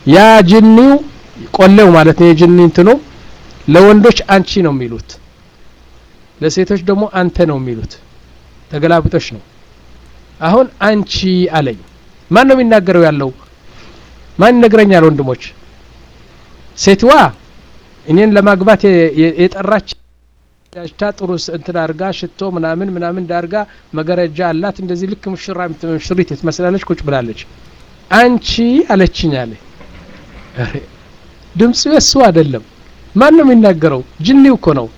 ያ ጅኒው ቆሌው ማለት ነው የጅኒ እንትኑ ለወንዶች አንቺ ነው የሚሉት ለሴቶች ደግሞ አንተ ነው የሚሉት ተገላብጦች ነው አሁን አንቺ አለኝ ማን ነው የሚናገረው ያለው ማን ይነግረኛል ወንድሞች ሴትዋ እኔን ለማግባት የጠራች ታ ጥሩ እንትን አርጋ ሽቶ ምናምን ምናምን ዳርጋ መገረጃ አላት እንደዚህ ልክ ሙሽራ ሙሽሪት ትመስላለች ቁጭ ብላለች አንቺ አለችኝ አለ ድምፁ የሱ አይደለም ማን ነው የሚናገረው ጅኒው እኮ ነው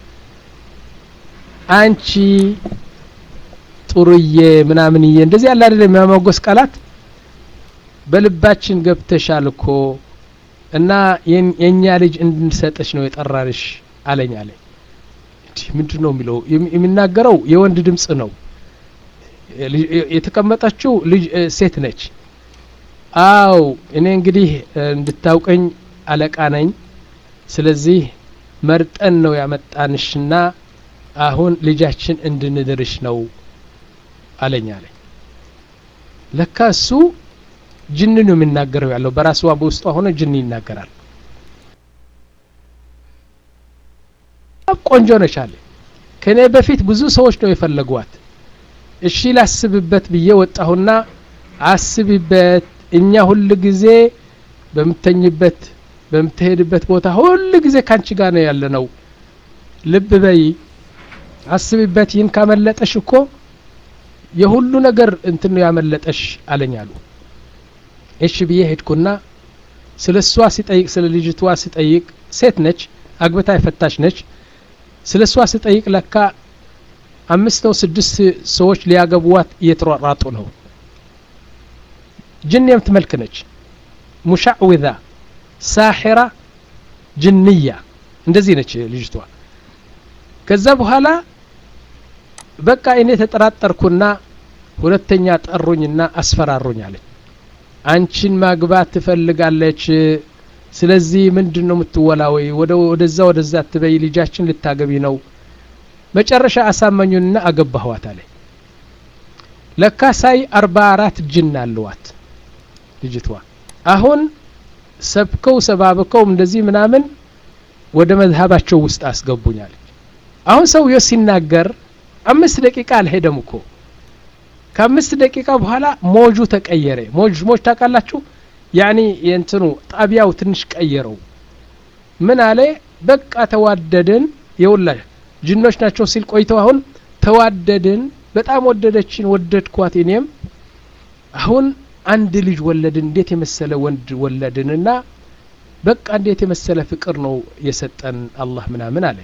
አንቺ ጥሩዬ ምናምንዬ እንደዚህ ያለ አይደለም የሚያሞገስ ቃላት በልባችን ገብተሻል እኮ እና የእኛ ልጅ እንድንሰጠች ነው የጠራንሽ አለኝ አለ ምንድን ነው የሚለው የሚናገረው የወንድ ድምፅ ነው የተቀመጠችው ልጅ ሴት ነች አው እኔ እንግዲህ እንድታውቀኝ አለቃ ነኝ ስለዚህ መርጠን ነው ያመጣንሽና አሁን ልጃችን እንድንድርሽ ነው አለኝ አለኝ ለካ እሱ ጅን ነው የሚናገረው ያለው በራሷ በውስጧ ሆነ ጅን ይናገራል ቆንጆ ነች አለ ከእኔ በፊት ብዙ ሰዎች ነው የፈለጓት እሺ ላስብበት ብዬ ወጣሁና አስቢበት እኛ ሁል ጊዜ በምተኝበት በምትሄድበት ቦታ ሁል ጊዜ ካንቺ ጋር ነው ያለ ነው ልብ በይ አስቢበት ይህን ካመለጠሽ እኮ የሁሉ ነገር እንትን ነው ያመለጠሽ አለኝ አሉ እሺ ብዬ ሄድኩና ስለ እሷ ሲጠይቅ ስለ ልጅቷ ሲጠይቅ ሴት ነች አግብታ የፈታች ነች ስለ እሷ ሲጠይቅ ለካ አምስት ነው ስድስት ሰዎች ሊያገቡዋት እየተሯሯጡ ነው ጅን የምትመልክ ነች ሙሻዕዊዛ ሳሒራ ጅንያ እንደዚህ ነች ልጅቷ ከዛ በኋላ በቃ እኔ ተጠራጠርኩና ሁለተኛ ጠሩኝና አስፈራሩኝ አለኝ አንቺን ማግባት ትፈልጋለች ስለዚህ ምንድን ነው የምትወላወይ ወደ ወደዛ ወደዛ ትበይ ልጃችን ልታገቢ ነው መጨረሻ አሳመኙንና አገባህዋት አለ ለካ ሳይ አርባ አራት ጅን አለዋት ልጅቷ አሁን ሰብከው ሰባብከው እንደዚህ ምናምን ወደ መዝሀባቸው ውስጥ አስገቡኛል አሁን ሰውየው ሲናገር አምስት ደቂቃ አልሄደም እኮ ከአምስት ደቂቃ በኋላ ሞጁ ተቀየረ ሞጅ ሞጅ ታውቃላችሁ ያኒ የእንትኑ ጣቢያው ትንሽ ቀየረው ምን አለ በቃ ተዋደድን የውላ ጅኖች ናቸው ሲል ቆይተው አሁን ተዋደድን በጣም ወደደችን ወደድኳት እኔም አሁን አንድ ልጅ ወለድን እንዴት የመሰለ ወንድ ወለድንና በቃ እንዴት የመሰለ ፍቅር ነው የሰጠን አላህ ምናምን አለ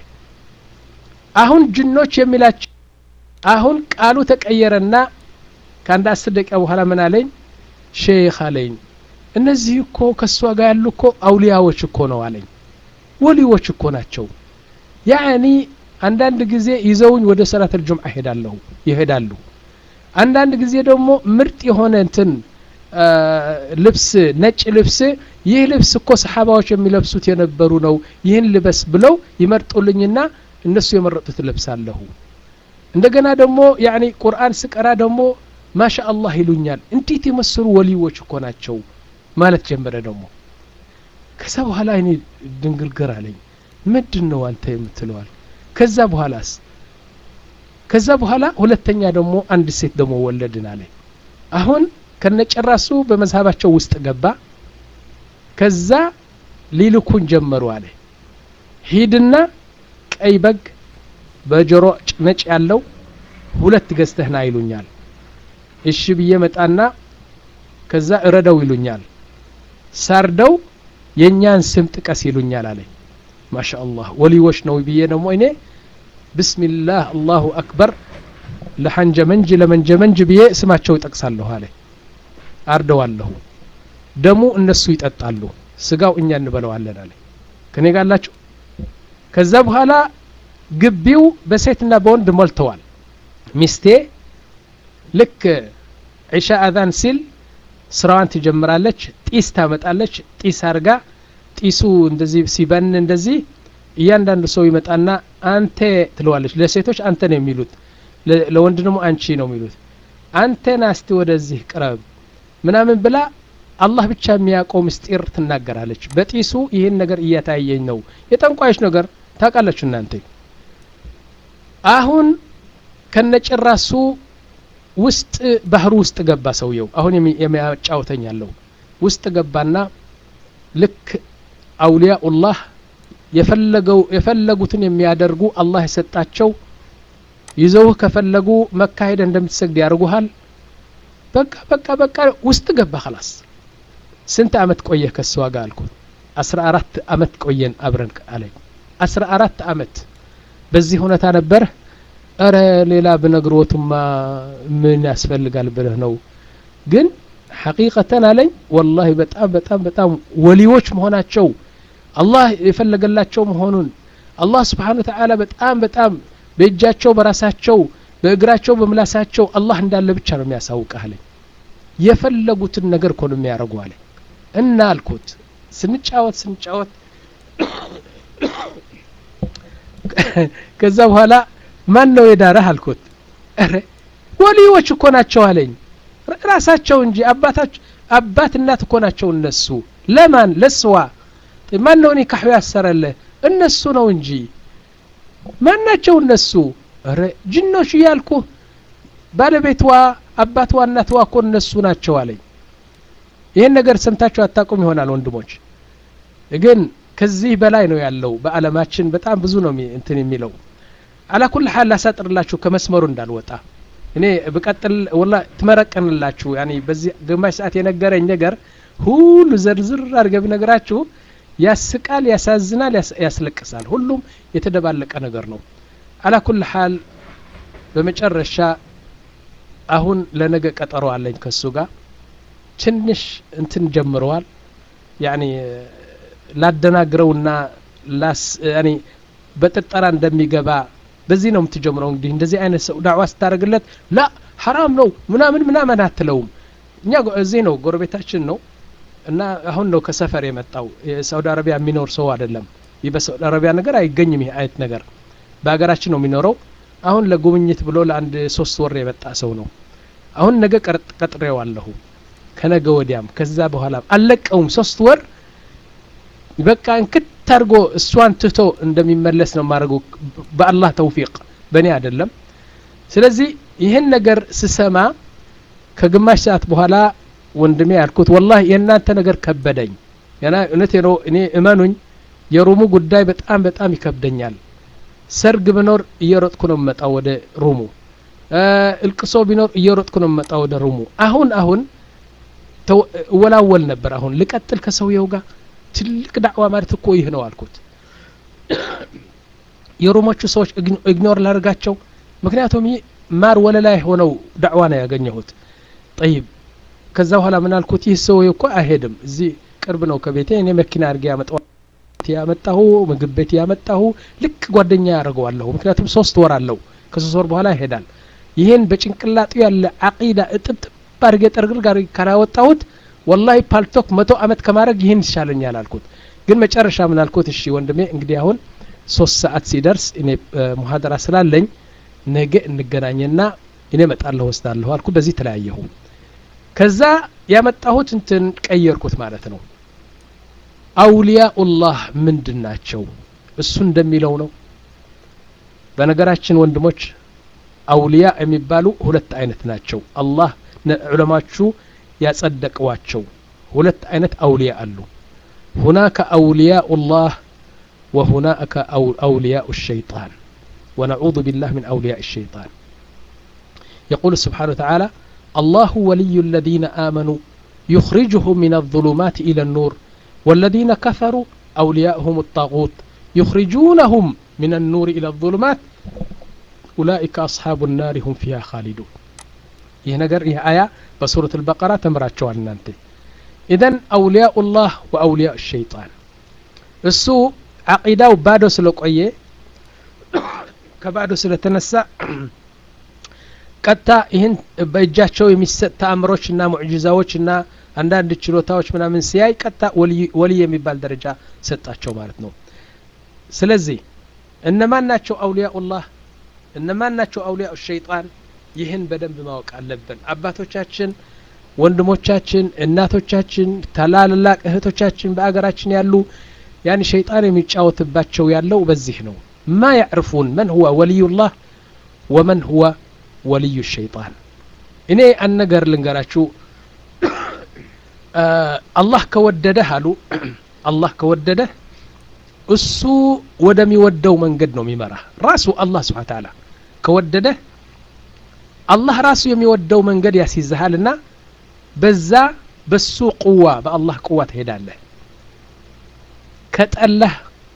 አሁን ጅኖች የሚላቸው አሁን ቃሉ ተቀየረና ከአንድ አስር ደቂቃ በኋላ ምን አለኝ ሼክ አለኝ እነዚህ እኮ ከእሷ ጋር ያሉ እኮ አውሊያዎች እኮ ነው አለኝ ወሊዎች እኮ ናቸው ያኒ አንዳንድ ጊዜ ይዘውኝ ወደ ሰላት ልጁምዓ ይሄዳለሁ ይሄዳሉ አንዳንድ ጊዜ ደግሞ ምርጥ የሆነ እንትን ልብስ ነጭ ልብስ ይህ ልብስ እኮ ሰሓባዎች የሚለብሱት የነበሩ ነው ይህን ልበስ ብለው ይመርጡልኝና እነሱ የመረጡት ለብሳለሁ እንደገና ደግሞ ያኒ ቁርአን ስቀራ ደግሞ ማሻ አላህ ይሉኛል እንዴት የመሰሉ ወሊዎች እኮ ናቸው ማለት ጀመረ ደግሞ ከዛ በኋላ እኔ ድንግርግር አለኝ ምንድን ነው አንተ የምትለዋል ከዛ በኋላስ ከዛ በኋላ ሁለተኛ ደግሞ አንድ ሴት ደግሞ ወለድን አለ አሁን ከነጨራሱ በመዝሀባቸው ውስጥ ገባ ከዛ ሊልኩን ጀመሩ አለ ሂድና ቀይ በግ በጆሮ ነጭ ያለው ሁለት ገዝተህና ይሉኛል እሺ ብዬ መጣና ከዛ እረደው ይሉኛል ሳርደው የእኛን ስም ጥቀስ ይሉኛል አለኝ ማሻ አላህ ወሊዎች ነው ብዬ ደግሞ እኔ ብስሚላህ አላሁ አክበር ለሐንጀመንጅ ለመንጀመንጅ ብዬ ስማቸው ይጠቅሳለሁ አለ አርደዋለሁ ደሙ እነሱ ይጠጣሉ ስጋው እኛ እንበለዋለን አለ ከኔ ጋላችሁ ከዛ በኋላ ግቢው በሴትና በወንድ ሞልተዋል ሚስቴ ልክ ዒሻ አዛን ሲል ስራዋን ትጀምራለች ጢስ ታመጣለች ጢስ አርጋ ጢሱ እንደዚህ ሲበን እንደዚህ እያንዳንዱ ሰው ይመጣና አንተ ትለዋለች ለሴቶች አንተ ነው የሚሉት ለወንድ ደግሞ አንቺ ነው የሚሉት አንተ ናስቲ ወደዚህ ቅረብ ምናምን ብላ አላህ ብቻ የሚያውቀው ምስጢር ትናገራለች በጢሱ ይህን ነገር እያታየኝ ነው የጠንቋዮች ነገር ታውቃላችሁ እናንተ አሁን ከነጭራሱ ውስጥ ባህሩ ውስጥ ገባ ሰውየው አሁን የሚያጫውተኝ ያለው ውስጥ ገባና ልክ አውሊያኡላህ የፈለገው የፈለጉትን የሚያደርጉ አላህ የሰጣቸው ይዘውህ ከፈለጉ መካ ሄደ እንደምትሰግድ ያደርጉሃል በቃ በቃ በቃ ውስጥ ገባ خلاص ስንት አመት ቆየህ ከሷ ጋር አልኩት አስራ አራት አመት ቆየን አብረን አለኝ አስራ አራት አመት በዚህ ሁኔታ ነበር እረ ሌላ ብነግሮትማ ምን ያስፈልጋል ብለህ ነው ግን ሐቂቀተን አለኝ ወላሂ በጣም በጣም በጣም ወሊዎች መሆናቸው አላህ የፈለገላቸው መሆኑን አላህ ስብሓን ወተዓላ በጣም በጣም በእጃቸው በራሳቸው በእግራቸው በምላሳቸው አላህ እንዳለ ብቻ ነው የሚያሳውቅህ አለኝ የፈለጉትን ነገር እኮ ነው የሚያደርጉ አለኝ እና አልኩት ስንጫወት ስንጫወት ከዛ በኋላ ማን ነው የዳረህ አልኩት ረ ወሊዎች እኮ ናቸው አለኝ ራሳቸው እንጂ አባታቸው አባት እናት እኮ ናቸው እነሱ ለማን ለስዋ ማን ነው ኒካሑ ያሰረልህ እነሱ ነው እንጂ ማን ናቸው እነሱ ረ ጅኖች እያልኩ ባለቤትዋ አባትዋ እናትዋ እኮ እነሱ ናቸው አለኝ ይህን ነገር ሰምታችሁ አታውቁም ይሆናል ወንድሞች ግን ከዚህ በላይ ነው ያለው በአለማችን በጣም ብዙ ነው እንትን የሚለው አላኩል ሀል ላሳጥርላችሁ ከመስመሩ እንዳልወጣ እኔ ብቀጥል ወላ ትመረቀንላችሁ ያኒ በዚህ ግማሽ ሰዓት የነገረኝ ነገር ሁሉ ዘርዝር አድርገ ብነግራችሁ ያስቃል ያሳዝናል ያስለቅሳል ሁሉም የተደባለቀ ነገር ነው አላኩል ሀል በመጨረሻ አሁን ለነገ ቀጠሮ አለኝ ከሱ ጋር ትንሽ እንትን ጀምረዋል ያኒ ላደናግረውና ላስ ያኒ በጥርጠራ እንደሚገባ በዚህ ነው የምትጀምረው እንግዲህ እንደዚህ አይነት ሰው ዳዕዋ ስታደርግለት ላ ሐራም ነው ምናምን ምናምን አትለውም እኛ እዚህ ነው ጎረቤታችን ነው እና አሁን ነው ከሰፈር የመጣው የሳውዲ አረቢያ የሚኖር ሰው አይደለም ይህ በሳውዲ አረቢያ ነገር አይገኝም ይህ አይነት ነገር በሀገራችን ነው የሚኖረው አሁን ለጉብኝት ብሎ ለአንድ ሶስት ወር የመጣ ሰው ነው አሁን ነገ ቀጥሬዋለሁ ከነገ ወዲያም ከዛ በኋላ አልለቀውም ሶስት ወር በቃ እንክት አድርጎ እሷን ትቶ እንደሚመለስ ነው የማደርገው በአላህ ተውፊቅ በእኔ አይደለም ስለዚህ ይህን ነገር ስሰማ ከግማሽ ሰዓት በኋላ ወንድሜ ያልኩት ወላሂ የእናንተ ነገር ከበደኝ እውነቴ ነው እኔ እመኑኝ የሩሙ ጉዳይ በጣም በጣም ይከብደኛል ሰርግ ብኖር እየሮጥኩ ነው የምመጣው ወደ ሩሙ እልቅሶ ቢኖር እየሮጥኩ ነው የምመጣው ወደ ሩሙ አሁን አሁን እወላወል ነበር አሁን ልቀጥል ከሰውየው ጋር ትልቅ ዳዕዋ ማለት እኮ ይህ ነው አልኩት የሮሞቹ ሰዎች ኢግኖር ላደርጋቸው ምክንያቱም ይህ ማር ወለላ ሆነው ዳዕዋ ነው ያገኘሁት ጠይብ ከዛ በኋላ ምን አልኩት ይህ ሰው እኮ አይሄድም እዚህ ቅርብ ነው ከቤቴ እኔ መኪና አድርጌ ያመጣው ያመጣሁ ምግብ ቤት ያመጣሁ ልክ ጓደኛ ያደርገዋለሁ ምክንያቱም ሶስት ወር አለው ከሶስት ወር በኋላ ይሄዳል ይህን በጭንቅላጡ ያለ አቂዳ እጥብጥብ አድርጌ ጠርግር ጋር ካላወጣሁት ወላሂ ፓልቶክ መቶ አመት ከማድረግ ይህን ይሻለኛል አልኩት ግን መጨረሻ ምን አልኩት እሺ ወንድሜ እንግዲህ አሁን ሶስት ሰዓት ሲደርስ እኔ ሙሀደራ ስላለኝ ነገ እንገናኝና እኔ መጣለሁ ወስዳለሁ አልኩ በዚህ ተለያየሁ ከዛ ያመጣሁት እንትን ቀየርኩት ማለት ነው አውሊያኡላህ ምንድን ናቸው እሱ እንደሚለው ነው በነገራችን ወንድሞች አውሊያ የሚባሉ ሁለት አይነት ናቸው አላህ ዑለማቹ ያጸደቅዋቸው ሁለት አይነት አውሊያ አሉ ሁናከ አውሊያኡ ላህ وهناك أو أولياء الشيطان ونعوذ بالله من أولياء الشيطان يقول سبحانه وتعالى الله ولي الذين آمنوا يخرجهم من الظلمات إلى النور والذين كفروا أولياءهم الطاغوت يخرجونهم من النور إلى الظلمات أولئك أصحاب النار هم فيها خالدون ይህ ነገር ይህ አያ በሱረት አልበቀራ ተምራቸዋል እናንተ ኢዘን አውሊያኡ ላህ ወአውሊያ ሸይጣን እሱ አቂዳው ባዶ ስለቆየ ከባዶ ስለተነሳ ቀጥታ ይህን በእጃቸው የሚሰጥ ተአምሮች እና ሙዕጂዛዎች እና አንዳንድ ችሎታዎች ምናምን ሲያይ ቀጥታ ወልይ የሚባል ደረጃ ሰጣቸው ማለት ነው ስለዚህ እነማን ናቸው አውሊያኡላህ እነማን ናቸው አውሊያኡ ሸይጣን ይህን በደንብ ማወቅ አለብን አባቶቻችን ወንድሞቻችን እናቶቻችን ታላላቅ እህቶቻችን በአገራችን ያሉ ያን ሸይጣን የሚጫወትባቸው ያለው በዚህ ነው ማ ያዕርፉን መን ሁወ ወልዩላህ ወመን ሁወ ወልዩ ሸይጣን እኔ አንድ ነገር ልንገራችሁ አላህ ከወደደህ አሉ አላህ ከወደደህ እሱ ወደሚወደው መንገድ ነው የሚመራ ራሱ አላህ ስብሓን ተዓላ ከወደደህ አላህ ራሱ የሚወደው መንገድ ያስይዝሃልና በዛ በሱ ቁዋ በአላህ ቁዋ ትሄዳለህ ከጠላህ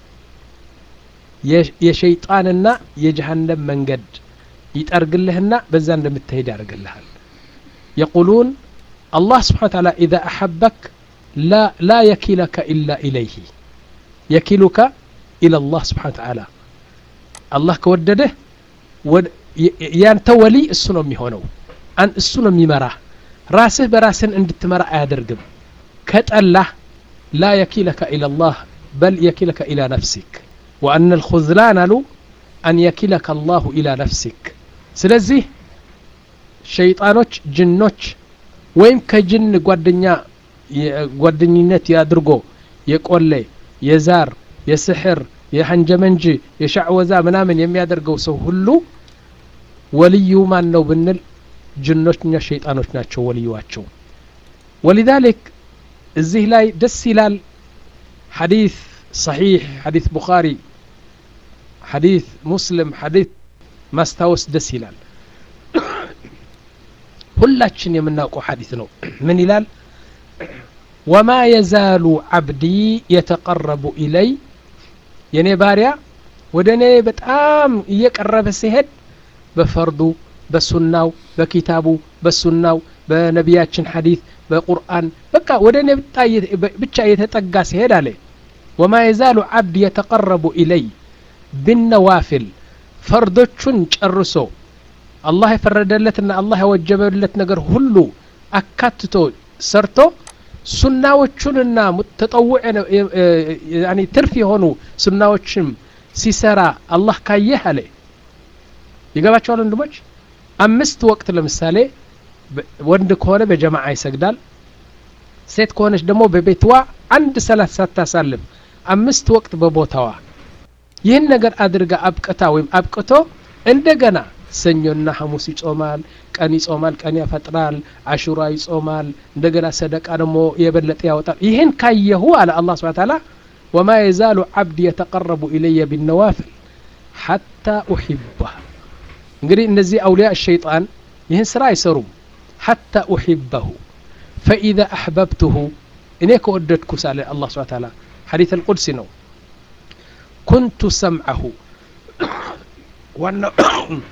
የሸይጣንና የጀሃነም መንገድ ይጠርግልህና በዛ እንደምትሄድ ያደርግልሃል የቁሉን አላህ ስብሓን ተዓላ ኢዛ አሐበክ ላ የኪለከ ኢላ ኢለይህ የኪሉከ ኢላ ላህ ስብሓን ተዓላ አላህ ከወደደህ ያንተ ወሊ እሱ ነው የሚሆነው እሱ ነው የሚመራህ ራስህ በራስህን እንድትመራ አያደርግም ከጠላህ ላ የኪለከ ኢላ ላህ በል የኪለከ ኢላ ነፍሲክ ወአነ ልኹዝላን አሉ አን የኪለከ አላሁ ኢላ ነፍሲክ ስለዚህ ሸይጣኖች ጅኖች ወይም ከጅን ጓደኛ ጓደኝነት ያድርጎ የቆሌ የዛር የስሕር የሐንጀመንጅ የሻዕወዛ ምናምን የሚያደርገው ሰው ሁሉ ወልዩ ማን ነው ብንል ጅኖችኛ ሸይጣኖች ናቸው ወልዩዋቸው ወሊዛሊክ እዚህ ላይ ደስ ይላል ሐዲስ ሰሒሕ ሐዲስ ቡኻሪ ሐዲስ ሙስሊም ሐዲስ ማስታወስ ደስ ይላል ሁላችን የምናውቀው ሐዲስ ነው ምን ይላል ወማ የዛሉ ዓብዲ የተቀረቡ ኢለይ የኔ ባሪያ ወደ እኔ በጣም እየቀረበ ሲሄድ በፈርዱ በሱናው በኪታቡ በሱናው በነቢያችን ሐዲስ በቁርአን በቃ ወደ እኔ ብቻ እየተጠጋ ሲሄድ አለ ወማ የዛሉ ዓብድ የተቀረቡ ኢለይ ብነዋፊል ፈርዶቹን ጨርሶ አላህ የፈረደለትና አላህ የወጀበለት ነገር ሁሉ አካትቶ ሰርቶ ሱናዎቹንና ተጠውዕ ትርፍ የሆኑ ሱናዎችም ሲሰራ አላህ ካየህ አለ ይገባቸዋል ወንድሞች አምስት ወቅት ለምሳሌ ወንድ ከሆነ በጀማዓ ይሰግዳል ሴት ከሆነች ደግሞ በቤትዋ አንድ ሰላት ሳታሳልፍ አምስት ወቅት በቦታዋ ይህን ነገር አድርጋ አብቅታ ወይም አብቅቶ እንደገና ሰኞና ሐሙስ ይጾማል ቀን ይጾማል ቀን ያፈጥራል አሹራ ይጾማል እንደገና ሰደቃ ደግሞ የበለጠ ያወጣል ይህን ካየሁ አለ አላ ስብን ታላ ወማ የዛሉ ዓብድ የተቀረቡ ኢለየ ቢነዋፍል ሐታ ኡሒባህ እንግዲህ እነዚህ አውሊያ ሸይጣን ይህን ስራ አይሰሩም ሐታ ኡሒበሁ ፈኢዛ አሕበብትሁ እኔ ከወደድኩ ሳለ አላ ስብን ታላ ሐዲት አልቁድሲ ነው ኩንቱ ሰምዐሁ ዋናው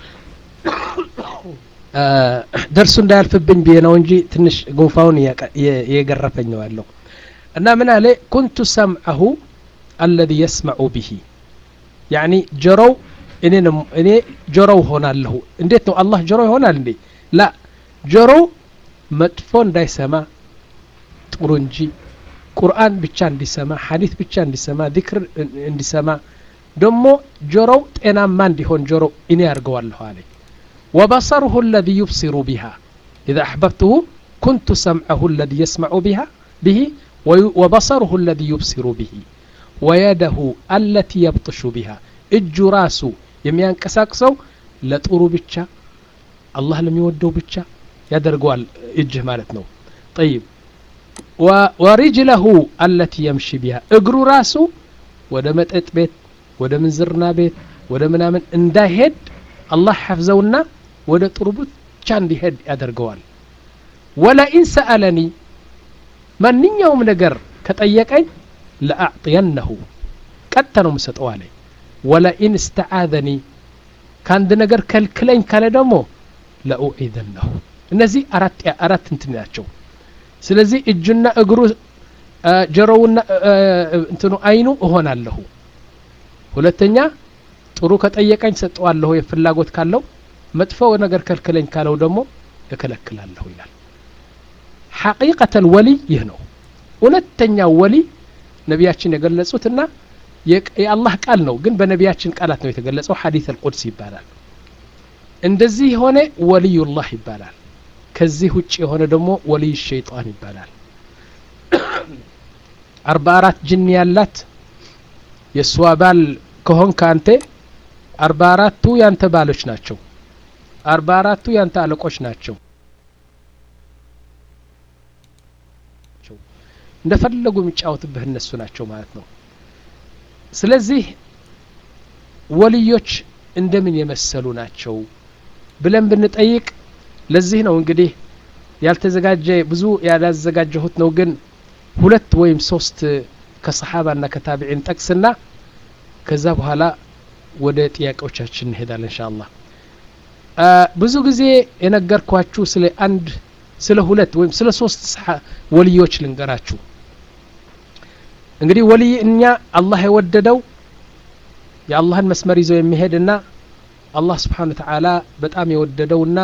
ደርሱ እንዳያልፍብኝ ብዬ ነው እንጂ ትንሽ ጉንፋውን እየገረፈኝ ነው ያለው እና ምን አለ ኩንቱ ሰምዐሁ አለዚ የስመዑ ብሂ ያኒ ጆሮው እኔ ጆሮው ሆናለሁ እንዴት ነው አላህ ጆሮ ይሆናል እንዴ ላ ጆሮው መጥፎ እንዳይሰማ ጥሩ እንጂ ቁርአን ብቻ እንዲሰማ ሐዲት ብቻ እንዲሰማ ዚክር እንዲሰማ ደሞ ጆሮው ጤናማ እንዲሆን ጆሮው እኔ ያርገዋለሁ አለኝ وبصره الذي يبصر بها إذا أحببته كنت سمعه الذي يسمع بها به وبصره الذي يبصر به ويده التي يبطش بها እጁ ራሱ የሚያንቀሳቅሰው ለጥሩ ብቻ አላህ ለሚወደው ብቻ ያደርገዋል እጅህ ማለት ነው ጠይብ ወሪጅለሁ አለቲ የምሺ ቢሃ እግሩ ራሱ ወደ መጠጥ ቤት ወደ ምንዝርና ቤት ወደ ምናምን እንዳይሄድ አላህ ሐፍዘውና ወደ ጥሩ ብቻ እንዲሄድ ያደርገዋል ወለኢን ሰአለኒ ማንኛውም ነገር ከጠየቀኝ ለአዕጥየነሁ ቀጥታ ነው ምሰጠው አለኝ ወለኢን እስተዓዘኒ ከአንድ ነገር ከልክለኝ ካለ ደግሞ ለኡዒዘነሁ እነዚህ አራት አራት እንትን ናቸው ስለዚህ እጁና እግሩ ጆሮውና እንትኑ አይኑ እሆናለሁ ሁለተኛ ጥሩ ከጠየቀኝ ሰጠዋለሁ የፍላጎት ካለው መጥፎ ነገር ከልክለኝ ካለው ደግሞ እከለክላለሁ ይላል ሐቂቀተል ወሊ ይህ ነው እውነተኛው ወሊ ነቢያችን የገለጹትና የአላህ ቃል ነው ግን በነቢያችን ቃላት ነው የተገለጸው ሐዲስ አልቁድስ ይባላል እንደዚህ የሆነ ወልዩላህ ይባላል ከዚህ ውጭ የሆነ ደግሞ ወልይ ሸይጣን ይባላል አርባ አራት ጅን ያላት የእሷ ባል ከሆን ከአንተ አርባ አራቱ ያንተ ባሎች ናቸው አርባ አራቱ ያንተ አለቆች ናቸው እንደፈለጉ የሚጫወትብህ እነሱ ናቸው ማለት ነው ስለዚህ ወልዮች እንደምን የመሰሉ ናቸው ብለን ብንጠይቅ ለዚህ ነው እንግዲህ ያልተዘጋጀ ብዙ ያላዘጋጀሁት ነው ግን ሁለት ወይም ሶስት ከሰሓባና ከታቢዒን ጠቅስና ከዛ በኋላ ወደ ጥያቄዎቻችን እንሄዳለን እንሻ አላህ ብዙ ጊዜ የነገርኳችሁ ስለ አንድ ስለ ሁለት ወይም ስለ ሶስት ወልዮች ልንገራችሁ እንግዲህ ወልይ እኛ አላህ የወደደው የአላህን መስመር ይዘው የሚሄድና አላህ ስብሓን ተዓላ በጣም የወደደውና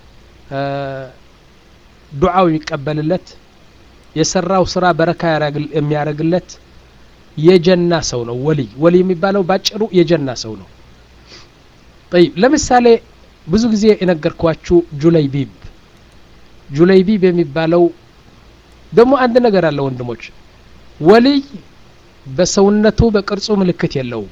ዱዓው የሚቀበልለት የሰራው ስራ በረካ የሚያደርግለት የጀና ሰው ነው ወልይ ወልይ የሚባለው ባጭሩ የጀና ሰው ነው ጠይብ ለምሳሌ ብዙ ጊዜ የነገርኳችሁ ጁለይቢብ ጁለይቢብ የሚባለው ደግሞ አንድ ነገር አለ ወንድሞች ወልይ በሰውነቱ በቅርጹ ምልክት የለውም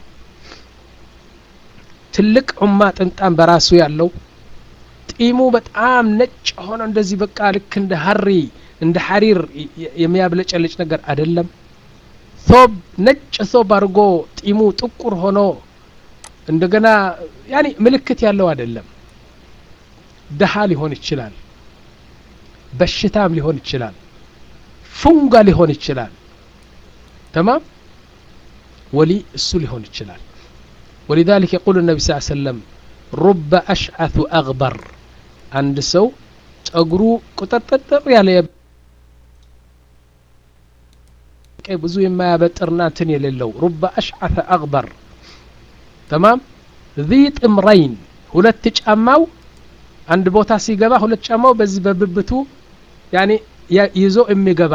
ትልቅ ዑማ ጥምጣም በራሱ ያለው ጢሙ በጣም ነጭ ሆነ እንደዚህ በቃ ልክ እንደ ሀሪ እንደ ሐሪር የሚያብለጨልጭ ነገር አይደለም ሶብ ነጭ ሶብ አድርጎ ጢሙ ጥቁር ሆኖ እንደገና ያኒ ምልክት ያለው አይደለም ደሃ ሊሆን ይችላል በሽታም ሊሆን ይችላል ፉንጋ ሊሆን ይችላል ተማም ወሊ እሱ ሊሆን ይችላል ولذلك يقول النبي صلى الله عليه وسلم رب أشعث أغبر عند سو ጸጉሩ ቁጥጥጥር ያለ ብዙ የማያበጥርና እንትን የሌለው ሩበ አሽዓተ አግበር ተማም ዚ ጥምረይን ሁለት ጫማው አንድ ቦታ ሲገባ ሁለት ጫማው በዚህ በብብቱ ያኔ ይዞ የሚገባ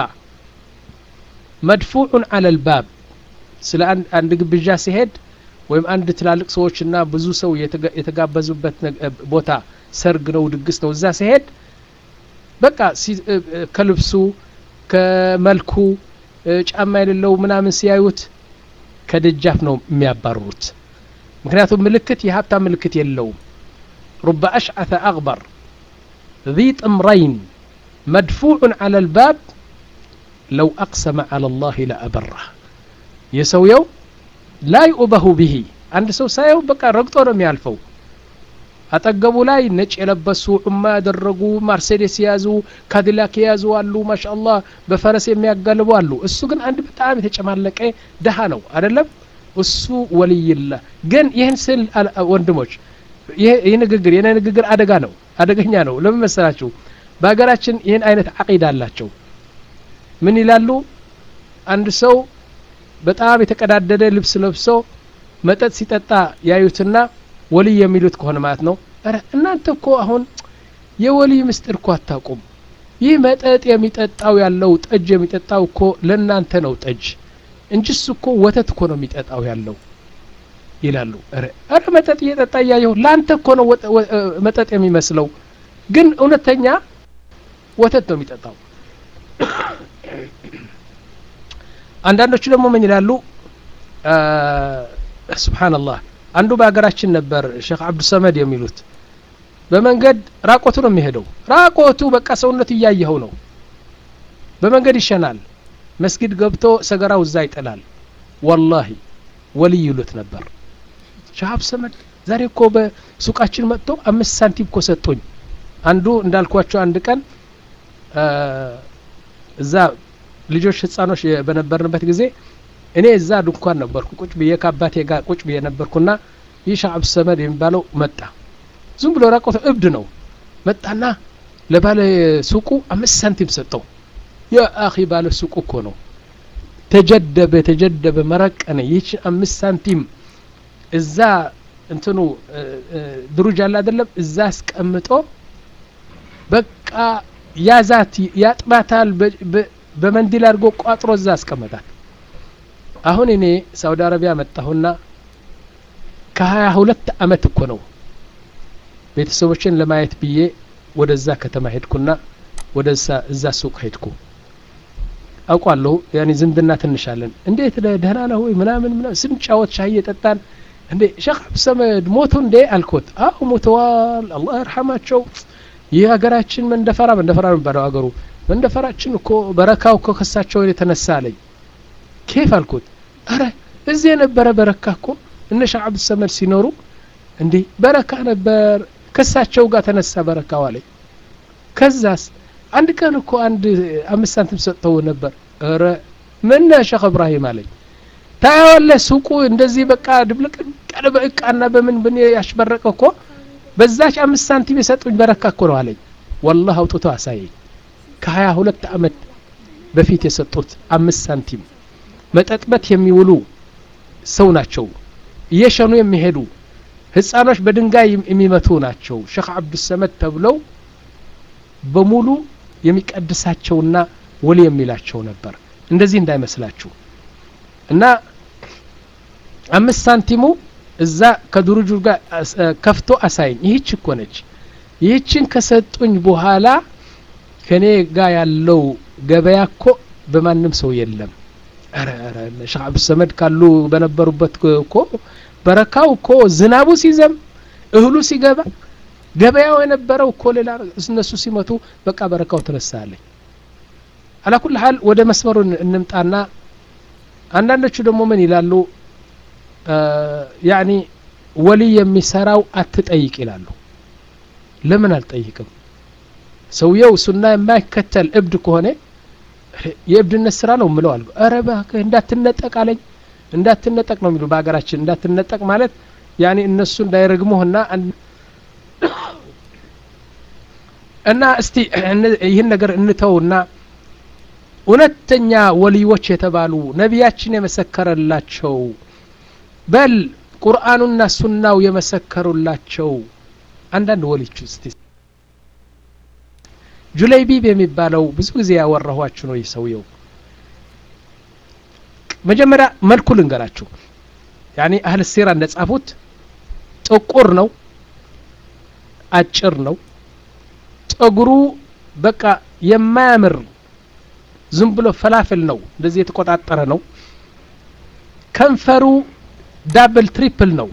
መድፉዑን አለ ልባብ ስለ አንድ ግብዣ ሲሄድ ወይም አንድ ትላልቅ ሰዎችና ብዙ ሰው የተጋበዙበት ቦታ ሰርግ ነው ድግስ ነው እዛ ሲሄድ በቃ ከልብሱ ከመልኩ ጫማ የሌለው ምናምን ሲያዩት ከደጃፍ ነው የሚያባርሩት ምክንያቱም ምልክት የሀብታም ምልክት የለውም ሩበ አሽዓተ አግበር ذي ጥምረይን መድፉዑን አለ ልባብ ለው አቅሰመ አላ ላህ ለአበራህ የሰውየው ላ ዩእበሁ ብሂ አንድ ሰው ሳየው በቃ ረግጦ ነው የሚያልፈው አጠገቡ ላይ ነጭ የለበሱ ዑማ ያደረጉ ማርሴዴስ የያዙ ካዲላክ የያዙ አሉ ማሻአላህ በፈረስ የሚያጋልቡ አሉ እሱ ግን አንድ በጣም የተጨማለቀ ደሃ ነው አይደለም እሱ ወልይላ ግን ይህን ስል ወንድሞች ይህ ንግግር የኔ ንግግር አደጋ ነው አደገኛ ነው ለምን መሰላችሁ በሀገራችን ይህን አይነት አቂዳ አላቸው ምን ይላሉ አንድ ሰው በጣም የተቀዳደደ ልብስ ለብሶ መጠጥ ሲጠጣ ያዩትና ወልይ የሚሉት ከሆነ ማለት ነው ረ እናንተ እኮ አሁን የወልይ ምስጢር እኮ አታውቁም ይህ መጠጥ የሚጠጣው ያለው ጠጅ የሚጠጣው እኮ ለእናንተ ነው ጠጅ እንጂ እሱ እኮ ወተት እኮ ነው የሚጠጣው ያለው ይላሉ ረ መጠጥ እየጠጣ እያየሁ ለአንተ እኮ ነው መጠጥ የሚመስለው ግን እውነተኛ ወተት ነው የሚጠጣው አንዳንዶቹ ደግሞ ምን ይላሉ ስብሓንላህ አንዱ በሀገራችን ነበር ሼክ አብዱሰመድ የሚሉት በመንገድ ራቆቱ ነው የሚሄደው ራቆቱ በቃ ሰውነቱ እያየኸው ነው በመንገድ ይሸናል መስጊድ ገብቶ ሰገራው እዛ ይጥላል ወላሂ ወልይ ይሉት ነበር ሼክ አብዱሰመድ ዛሬ እኮ በሱቃችን መጥቶ አምስት ሳንቲም እኮ ሰጡኝ አንዱ እንዳልኳቸው አንድ ቀን እዛ ልጆች ህፃኖች በነበርንበት ጊዜ እኔ እዛ ድንኳን ነበርኩ ቁጭ ብዬ ከአባቴ ጋር ቁጭ ብዬ ነበርኩና ይህ ሻዕብ ሰመድ የሚባለው መጣ ዝም ብሎ ራቆተ እብድ ነው መጣና ለባለ ሱቁ አምስት ሳንቲም ሰጠው የአኺ ባለ ሱቁ እኮ ነው ተጀደበ ተጀደበ መረቀነ ይህችን አምስት ሳንቲም እዛ እንትኑ ድሩጅ አለ አይደለም እዛ አስቀምጦ በቃ ያዛት ያጥባታል በመንዲል አድርጎ ቋጥሮ እዛ አስቀመጣል አሁን እኔ ሳውዲ አረቢያ መጣሁና ከሀያ ሁለት አመት እኮ ነው ቤተሰቦችን ለማየት ብዬ ወደዛ ከተማ ሄድኩና ወደ እዛ ሱቅ ሄድኩ አውቋለሁ ያኔ ዝምድና ትንሻለን እንዴት ደህና ነው ወይ ምናምን ምናምን ስንጫወት ሻይ እየጠጣን እንዴ ሼክ አብዱሰመድ ሞቱ እንዴ አልኮት አዎ ሞተዋል አላህ ይርሐማቸው ይህ ሀገራችን መንደፈራ መንደፈራ ነው የሚባለው ሀገሩ መንደፈራችን እኮ በረካው እኮ ከሳቸው የተነሳ አለኝ ኬፍ አልኩት አረ እዚህ የነበረ በረካ እኮ እነ ሼክ አብዱሰመድ ሲኖሩ እንዴ በረካ ነበር ከሳቸው ጋር ተነሳ በረካው አለኝ ከዛስ አንድ ቀን እኮ አንድ አምስት ሳንቲም ሰጥተው ነበር ረ ምን ሼክ እብራሂም አለኝ ታያዋለህ ሱቁ እንደዚህ በቃ ድብልቅ ቀን በእቃና በምን ብን ያሽበረቀ እኮ በዛች አምስት ሳንቲም የሰጡኝ በረካ እኮ ነው አለኝ ወላህ አውጥቶ አሳየኝ ከሀያ ሁለት አመት በፊት የሰጡት አምስት ሳንቲም መጠጥበት የሚውሉ ሰው ናቸው እየሸኑ የሚሄዱ ህፃኖች በድንጋይ የሚመቱ ናቸው ሼክ አብዱሰመድ ተብለው በሙሉ የሚቀድሳቸውና ወሊ የሚላቸው ነበር እንደዚህ እንዳይመስላችሁ እና አምስት ሳንቲሙ እዛ ከድሩጁ ጋር ከፍቶ አሳይኝ ይህች እኮ ነች ይህችን ከሰጡኝ በኋላ ከኔ ጋር ያለው ገበያ እኮ በማንም ሰው የለም ሼክ አብዱሰመድ ካሉ በነበሩበት እኮ በረካው እኮ ዝናቡ ሲዘም እህሉ ሲገባ ገበያው የነበረው እኮ ሌላ እነሱ ሲመቱ በቃ በረካው ተነሳለኝ አላኩል ሀል ወደ መስመሩ እንምጣና አንዳንዶቹ ደግሞ ምን ይላሉ ያኒ ወሊ የሚሰራው አትጠይቅ ይላሉ ለምን አልጠይቅም ሰውየው ሱና የማይከተል እብድ ከሆነ የእብድነት ስራ ነው ምለው አልኩ ኧረ እባክህ እንዳትነጠቅ አለኝ እንዳትነጠቅ ነው የሚሉ በሀገራችን እንዳትነጠቅ ማለት ያኔ እነሱ እንዳይረግሙህና እና እስቲ ይህን ነገር እንተውና እውነተኛ ወልዮች የተባሉ ነቢያችን የመሰከረላቸው በል ቁርአኑና ሱናው የመሰከሩላቸው አንዳንድ ወሊች እስቲ ጁለይቢብ የሚባለው ብዙ ጊዜ ያወራኋችሁ ነው ይህ ሰውየው መጀመሪያ መልኩ ልንገራችሁ ያኔ አህል ሲራ እንደጻፉት ጥቁር ነው አጭር ነው ጸጉሩ በቃ የማያምር ዝም ብሎ ፈላፍል ነው እንደዚህ የተቆጣጠረ ነው ከንፈሩ ዳብል ትሪፕል ነው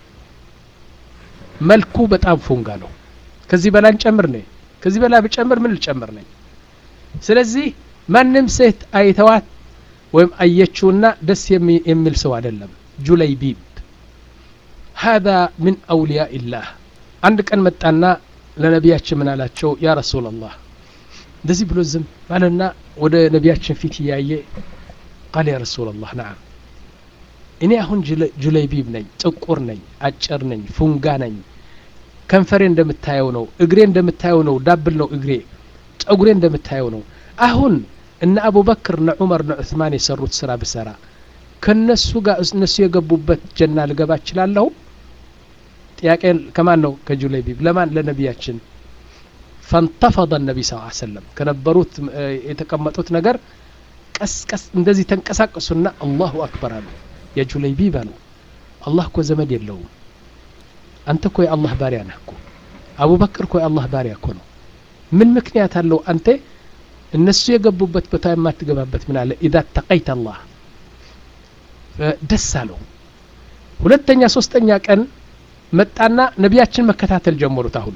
መልኩ በጣም ፉንጋ ነው ከዚህ በላይ እንጨምር ነኝ ከዚህ በላይ ብጨምር ምን ልጨምር ነኝ ስለዚህ ማንም ሴት አይተዋት ወይም አየችውና ደስ የሚል ሰው አይደለም ጁለይቢብ هذا من أولياء الله አንድ ቀን መጣና ለነቢያችን ምን አላቸው ያ ረሱላላህ እንደዚህ ብሎ ዝም ባለና ወደ ነቢያችን ፊት እያየ ቃል ያ ረሱላላህ ነዓም እኔ አሁን ጁለይቢብ ነኝ ጥቁር ነኝ አጭር ነኝ ፉንጋ ነኝ ከንፈሬ እንደምታየው ነው እግሬ እንደምታየው ነው ዳብል ነው እግሬ ጸጉሬ እንደምታየው ነው አሁን እነ አቡበክር እነ ዑመር እነ ዑስማን የሰሩት ስራ ብሰራ ከነሱ ጋር እነሱ የገቡበት ጀና ልገባ እችላለሁ ጥያቄ ከማን ነው ከጁለይቢብ ለማን ለነቢያችን ፈንተፈض ነቢ ስ ሰለም ከነበሩት የተቀመጡት ነገር ቀስ ቀስ እንደዚህ ተንቀሳቀሱና አላሁ አክበር አሉ የጁለይቢብ አሉ አላህ እኮ ዘመድ የለውም አንተ እኮ የአላህ ባሪያ ነህ እኮ አቡበክር እኮ የአላህ ባሪያ እኮ ነው ምን ምክንያት አለው አንተ እነሱ የገቡበት ቦታ የማትገባበት ምን አለ ኢዛ ተቀይት አላህ ደስ አለው ሁለተኛ ሶስተኛ ቀን መጣና ነቢያችን መከታተል ጀመሩት አሁን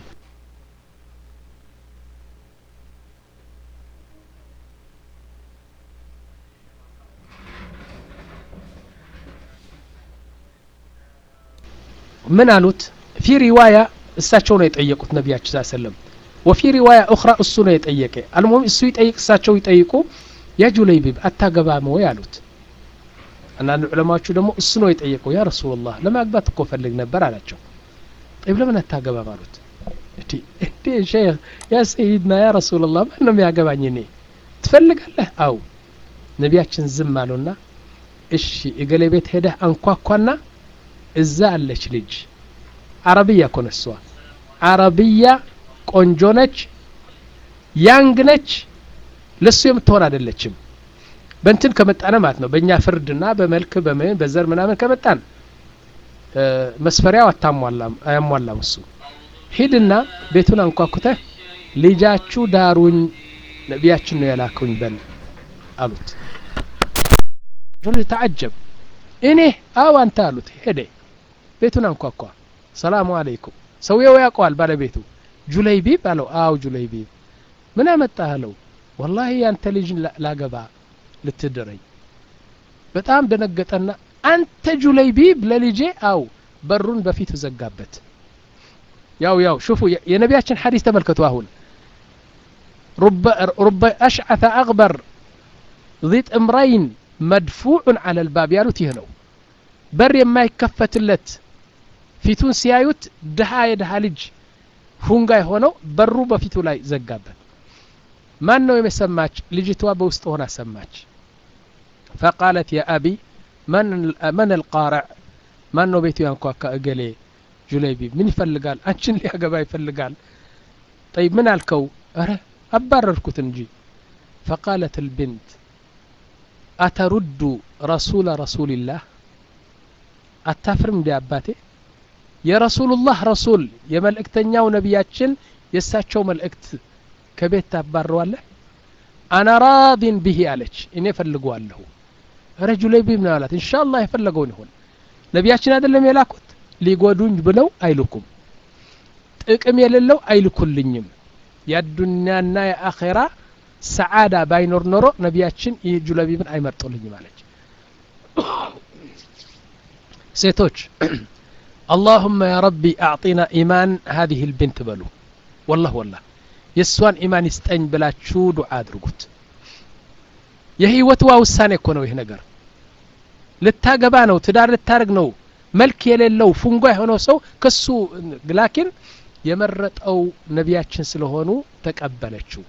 ምን አሉት ፊ ሪዋያ እሳቸው ነው የጠየቁት ነቢያችን ስ ሰለም ወፊ ሪዋያ ኡኽራ እሱ ነው የጠየቀ አልሙም እሱ ይጠይቅ እሳቸው ይጠይቁ ያ ጁለይቢብ አታገባም ወይ አሉት አንዳንድ ዑለማዎቹ ደግሞ እሱ ነው የጠየቀው ያ ረሱላላህ ለማግባት እኮ ፈልግ ነበር አላቸው ጠይብ ለምን አታገባም አሉት እንዴ ሼክ ያ ሰይድና ያ ረሱላላህ ማን ነው የሚያገባኝ እኔ ትፈልጋለህ አው ነቢያችን ዝም አሉና እሺ እገሌ ቤት ሄደህ አንኳኳና እዛ አለች ልጅ አረብያ እኮ ነሷ አረብያ ቆንጆ ነች ያንግ ነች ለሱ የምትሆን አይደለችም በእንትን ከመጣነ ማለት ነው በእኛ ፍርድና በመልክ በምን በዘር ምናምን ከመጣን መስፈሪያው አታሟላም አያሟላም እሱ ሂድና ቤቱን አንኳኩተህ ልጃችሁ ዳሩኝ ነቢያችን ነው የላከውኝ በል አሉት ተዓጀብ እኔ አው አንተ አሉት ሄደ ቤቱን አንኳኳ ሰላሙ አለይኩም ሰውየው ያውቀዋል ባለቤቱ ጁለይቢብ አለው አው ጁለይቢብ ምን አመጣህ አለው ወላሂ ያንተ ልጅ ላገባ ልትድረኝ በጣም ደነገጠና አንተ ጁለይቢብ ለልጄ አው በሩን በፊቱ ዘጋበት ያው ያው ሹፉ የነቢያችን ሐዲስ ተመልከቱ አሁን ሩበ አሽዓተ አግበር ዚጥ እምረይን መድፉዑን አለ ልባብ ያሉት ይህ ነው በር የማይከፈትለት ፊቱን ሲያዩት ድሃ የድሃ ልጅ ሁንጋይ ሆነው በሩ በፊቱ ላይ ዘጋበት ማን ነው የመሰማች ልጅቷ በውስጥ ሆና ሰማች ፈቃለት ያ አቢ መን አልቃረዕ ማን ነው ቤቱ ያንኳካ እገሌ ጁለይቢብ ምን ይፈልጋል አንቺን ሊያገባ ይፈልጋል ጠይብ ምን አልከው እረ አባረርኩት እንጂ ፈቃለት ልብንት አተሩዱ ረሱለ ረሱልላህ አታፍርም እንዲ አባቴ የረሱሉላህ ረሱል የመልእክተኛው ነቢያችን የእሳቸው መልእክት ከቤት ታባረዋለህ አና ራዲን ብሂ አለች እኔ ፈልገዋለሁ ረጁ ላይ ቢብ ነው አላት እንሻ አላህ የፈለገውን ይሆን ነቢያችን አይደለም የላኩት ሊጎዱኝ ብለው አይልኩም ጥቅም የሌለው አይልኩልኝም የአዱኒያና የአኼራ ሰዓዳ ባይኖር ኖሮ ነቢያችን ይህ ጁለቢብን አይመርጡልኝም አለች ሴቶች اللهم يا ربي أعطينا إيمان هذه البنت بلو والله والله የእሷን ኢማን ይስጠኝ ብላችሁ ዱዓ አድርጉት የህይወትዋ ውሳኔ እኮ ነው ይህ ነገር ልታገባ ነው ትዳር ልታደርግ ነው መልክ የሌለው ፉንጓ የሆነው ሰው ከሱ ላኪን የመረጠው ነቢያችን ስለሆኑ ተቀበለችው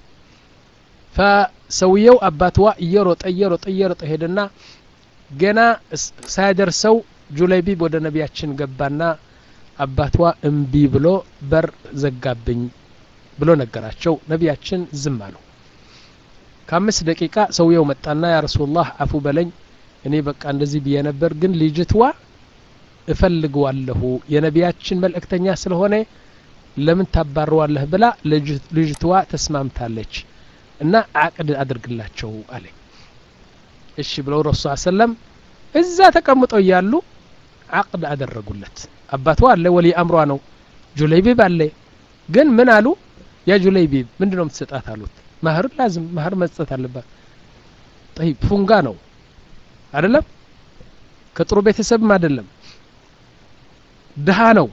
ፈሰውየው አባትዋ እየሮጠ እየሮጠ እየሮጠ ሄደና ገና ሳያደርሰው ጁለይቢብ ወደ ነቢያችን ገባና አባቷ እምቢ ብሎ በር ዘጋብኝ ብሎ ነገራቸው ነቢያችን ዝም አሉ ከአምስት ደቂቃ ሰውየው መጣና ያ ረሱላህ አፉ በለኝ እኔ በቃ እንደዚህ ብዬ ነበር ግን ልጅትዋ እፈልገዋለሁ የነቢያችን መልእክተኛ ስለሆነ ለምን ታባረዋለህ ብላ ልጅትዋ ተስማምታለች እና አቅድ አድርግላቸው አለኝ እሺ ብለው ረሱ ሰለም እዛ ተቀምጠው እያሉ አቅድ አደረጉለት አባቷ አለ ወሊ አምሯ ነው ጁለይቢብ አለ ግን ምን አሉ ያ ጁለይቢብ ምንድ ነው የምትሰጣት አሉት ማህር ላዝም ማህር መስጠት አለባት ጠይብ ፉንጋ ነው አይደለም ከጥሩ ቤተሰብም አይደለም ድሃ ነው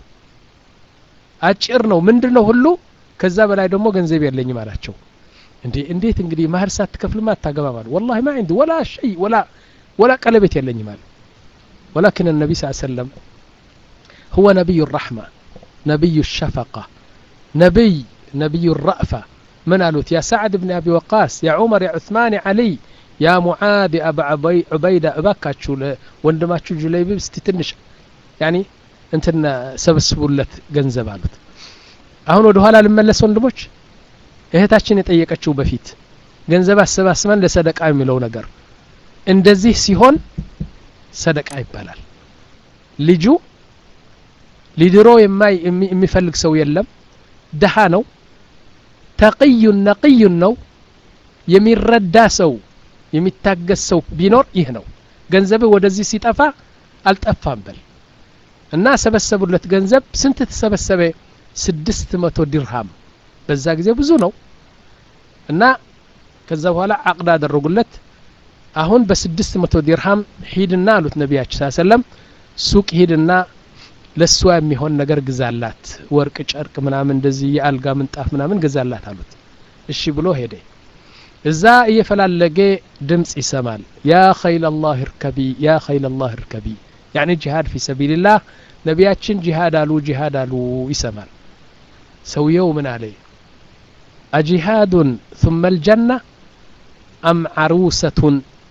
አጭር ነው ምንድን ነው ሁሉ ከዛ በላይ ደግሞ ገንዘብ የለኝም አላቸው እንዴ እንዴት እንግዲህ ማህር ሳትከፍልማ አታገባም አሉ ወላሂ ማ ዐንዲ ወላ ሸይ ወላ ወላ ቀለቤት የለኝም አሉ ولكن النبي صلى الله عليه وسلم هو نبي الرحمة نبي الشفقة نبي نبي الرأفة من قالوت يا سعد بن أبي وقاص يا عمر يا عثمان يا علي يا معاذ يا أبا عبي عبيدة أباكاتشو وندماتشو جليبي ستتنش يعني እንትን ሰብስቡለት ገንዘብ አሉት አሁን ወደ ኋላ ልመለስ ወንድሞች እህታችን የጠየቀችው በፊት ገንዘብ አሰባስበን ለሰደቃ የሚለው ነገር እንደዚህ ሲሆን ሰደቃ ይባላል ልጁ ሊድሮ የሚፈልግ ሰው የለም ድሃ ነው ተቅዩን ነቅዩን ነው የሚረዳ ሰው የሚታገስ ሰው ቢኖር ይህ ነው ገንዘብ ወደዚህ ሲጠፋ አልጠፋም በል እና ሰበሰቡለት ገንዘብ ስንት ተሰበሰበ ስድስት መቶ ዲርሃም በዛ ጊዜ ብዙ ነው እና ከዛ በኋላ አቅድ አደረጉለት አሁን በስድስት መቶ ዲርሃም ሂድና አሉት ነቢያችን ስ ሰለም ሱቅ ሂድና ለእሷ የሚሆን ነገር ግዛላት ወርቅ ጨርቅ ምናምን እንደዚህ የአልጋ ምንጣፍ ምናምን ግዛላት አሉት እሺ ብሎ ሄደ እዛ እየፈላለገ ድምፅ ይሰማል ያ ኸይል ላህ እርከቢ ያ ኸይል ላህ እርከቢ ያኒ ጂሃድ ፊ ሰቢልላህ ነቢያችን ጂሃድ አሉ ጂሃድ አሉ ይሰማል ሰውየው ምን አለ አጂሃዱን ثم الجنة أم عروسة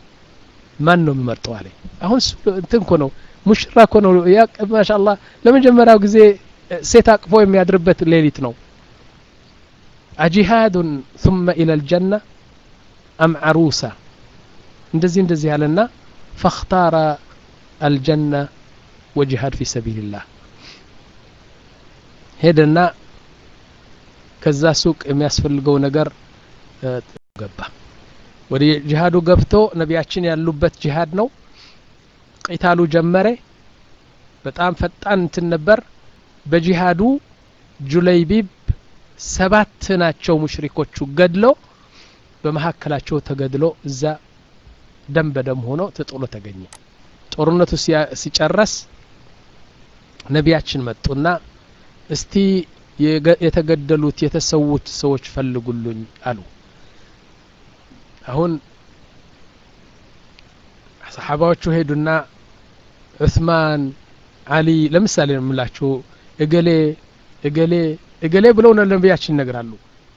ማን ነው የሚመርጠው አለ አሁን እንትን እኮ ነው ሙሽራ እኮ ነው ማሻአላህ ለመጀመሪያው ጊዜ ሴት አቅፎ የሚያድርበት ሌሊት ነው አጂሃዱን ثم إلى الجنة أم عروسة እንደዚህ እንደዚህ ያለና فاختار الجنة وجهاد في سبيل الله ሄደና ከዛ ሱቅ የሚያስፈልገው ነገር ገባ ወደ ጂሃዱ ገብቶ ነቢያችን ያሉበት ጂሃድ ነው ቂታሉ ጀመረ በጣም ፈጣን እንትን ነበር በጂሃዱ ጁለይቢብ ሰባት ናቸው ሙሽሪኮቹ ገድሎ በመካከላቸው ተገድሎ እዛ ደም በደም ሆኖ ተጥሎ ተገኘ ጦርነቱ ሲጨረስ ነቢያችን መጡና እስቲ የተገደሉት የተሰዉት ሰዎች ፈልጉልኝ አሉ አሁን ሰሓባዎቹ ሄዱና ዑስማን አሊ ለምሳሌ ነው የምላችሁ እገሌ እገሌ እገሌ ብለው ነቢያችን ይነግራሉ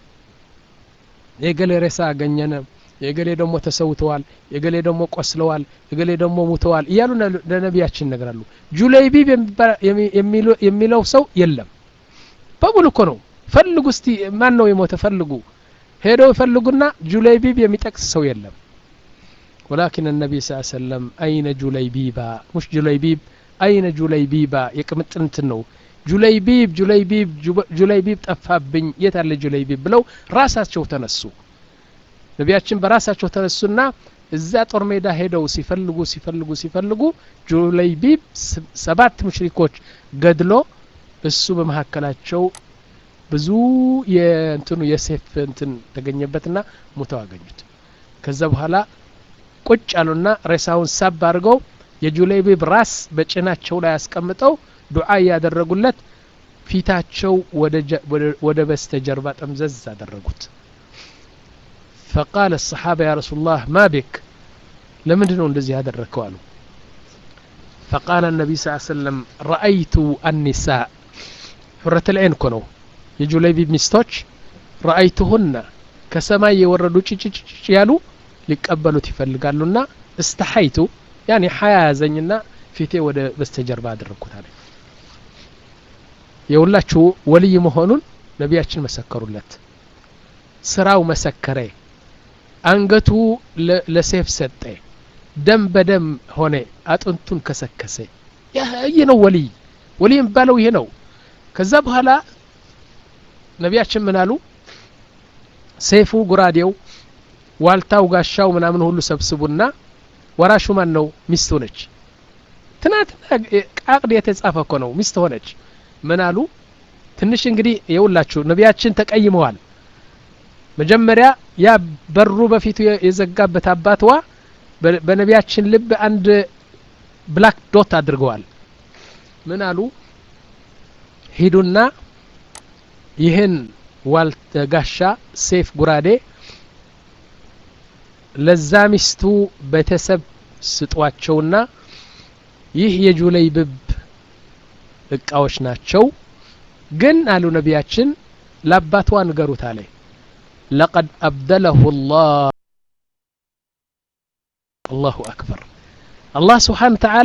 የገሌ ሬሳ አገኘነ የገሌ ደግሞ ተሰውተዋል የገሌ ደግሞ ቆስለዋል የገሌ ደግሞ ሙተዋል እያሉ ለነቢያችን ይነግራሉ ጁለይቢብ የሚለው ሰው የለም በሙሉ እኮ ነው ፈልጉ እስቲ ማን ነው የሞተ ፈልጉ ሄደው ይፈልጉና ጁለይቢብ የሚጠቅስ ሰው የለም ولكن النبي صلى الله عليه وسلم أين جليبيبا مش جليبيب أين جليبيبا يقمط ነው ጁለይቢብ ጁለይቢብ ጁለይቢብ ጠፋብኝ የት አለ ጁለይቢብ ብለው ራሳቸው ተነሱ ነቢያችን በራሳቸው ተነሱና እዛ ጦር ሜዳ ሄደው ሲፈልጉ ሲፈልጉ ሲፈልጉ ጁለይቢብ ሰባት ሙሽሪኮች ገድሎ እሱ በመካከላቸው ብዙ የእንትኑ የሴፍ እንትን ተገኘበትና ሙተው አገኙት ከዛ በኋላ ቁጭ አሉና ሬሳውን ሳብ አድርገው የጁለይቢብ ራስ በጭናቸው ላይ አስቀምጠው ዱዓ እያደረጉለት ፊታቸው ወደ በስተጀርባ ጠምዘዝ አደረጉት فقال الصحابة يا رسول الله ما بك لمن ነው እንደዚህ ያደረከው አሉ فقال النبي صلى الله عليه وسلم رأيت النساء حرة العين እኮ ነው የጁለይቢብ ሚስቶች ረአይቱሁና ከሰማይ የወረዱ ጭጭጭጭ ያሉ ሊቀበሉት ይፈልጋሉና እስተሐይቱ ያኔ ሀያ ያዘኝና ፊቴ ወደ በስተጀርባ አደረግኩት አለ የሁላችሁ ወልይ መሆኑን ነቢያችን መሰከሩለት ስራው መሰከረ አንገቱ ለሴፍ ሰጠ ደም በደም ሆነ አጥንቱን ከሰከሰ ይህ ነው ወልይ ወልይ የሚባለው ይሄ ነው ከዛ በኋላ ነቢያችን ምን አሉ ሴፉ ጉራዴው ዋልታው ጋሻው ምናምን ሁሉ ሰብስቡና ወራሹ ማን ነው ሚስቱ ነች ትናንትና ቃቅድ የተጻፈ እኮ ነው ሚስት ሆነች ምን አሉ ትንሽ እንግዲህ የውላችሁ ነቢያችን ተቀይመዋል መጀመሪያ ያ በሩ በፊቱ የዘጋበት አባትዋ በነቢያችን ልብ አንድ ብላክ ዶት አድርገዋል ምን አሉ ሂዱና ይህን ዋልት ጋሻ ሴፍ ጉራዴ ለዛ ሚስቱ ቤተሰብ ስጧቸውና ይህ የጁለይብብ እቃዎች ናቸው ግን አሉ ነቢያችን ለአባቷ ንገሩት አለ ለቀድ አብደለሁ ላህ አላሁ አክበር አላህ ስብሓን ተዓላ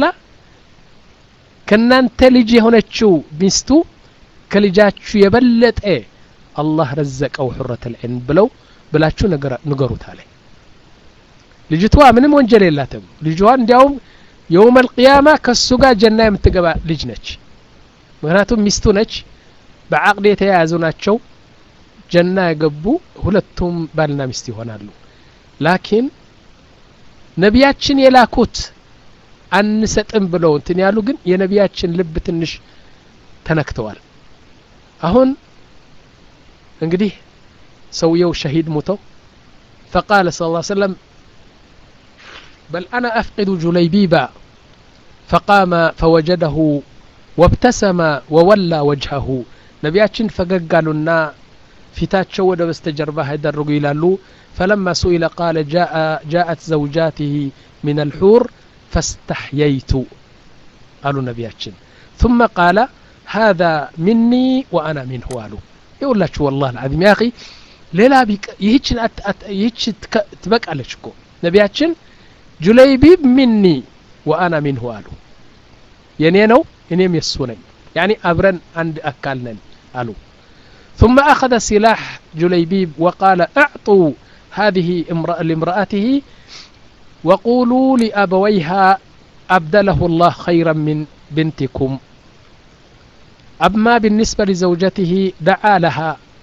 ከእናንተ ልጅ የሆነችው ሚስቱ ከልጃችሁ የበለጠ አላህ ረዘቀው ሑረት ልዕን ብለው ብላችሁ ንገሩት አለ ልጅቷ ምንም ወንጀል የላትም ልጇ እንዲያውም የውም አልቅያማ ከሱ ጋር ጀና የምትገባ ልጅ ነች ምክንያቱም ሚስቱ ነች በአቅድ የተያያዙ ናቸው ጀና የገቡ ሁለቱም ባልና ሚስት ይሆናሉ ላኪን ነቢያችን የላኩት አንሰጥም ብለው እንትን ያሉ ግን የነቢያችን ልብ ትንሽ ተነክተዋል አሁን እንግዲህ ሰውየው ሸሂድ ሙተው فقال صلى الله عليه وسلم بل أنا أفقد جليبيبا فقام فوجده وابتسم وولى وجهه نبياتشن فققالنا ፊታቸው ወደ በስተጀርባ ያደረጉ ይላሉ فلما سئل قال جاء جاءت زوجاته من الحور فاستحييت قالوا نبياتشن ثم قال هذا مني وأنا منه قالوا يقول والله العظيم يا أخي ሌላ ይህችን ይህች ትበቃለች እኮ ነቢያችን ጁለይቢብ ሚኒ ወአና ሚንሁ አሉ የኔ ነው እኔም የሱ ነኝ ያኒ አብረን አንድ አካል ነን አሉ ثم أخذ سلاح جليبيب وقال اعطوا هذه امرأة لامرأته وقولوا لأبويها أبدله الله خيرا من بنتكم أما بالنسبة لزوجته دعا لها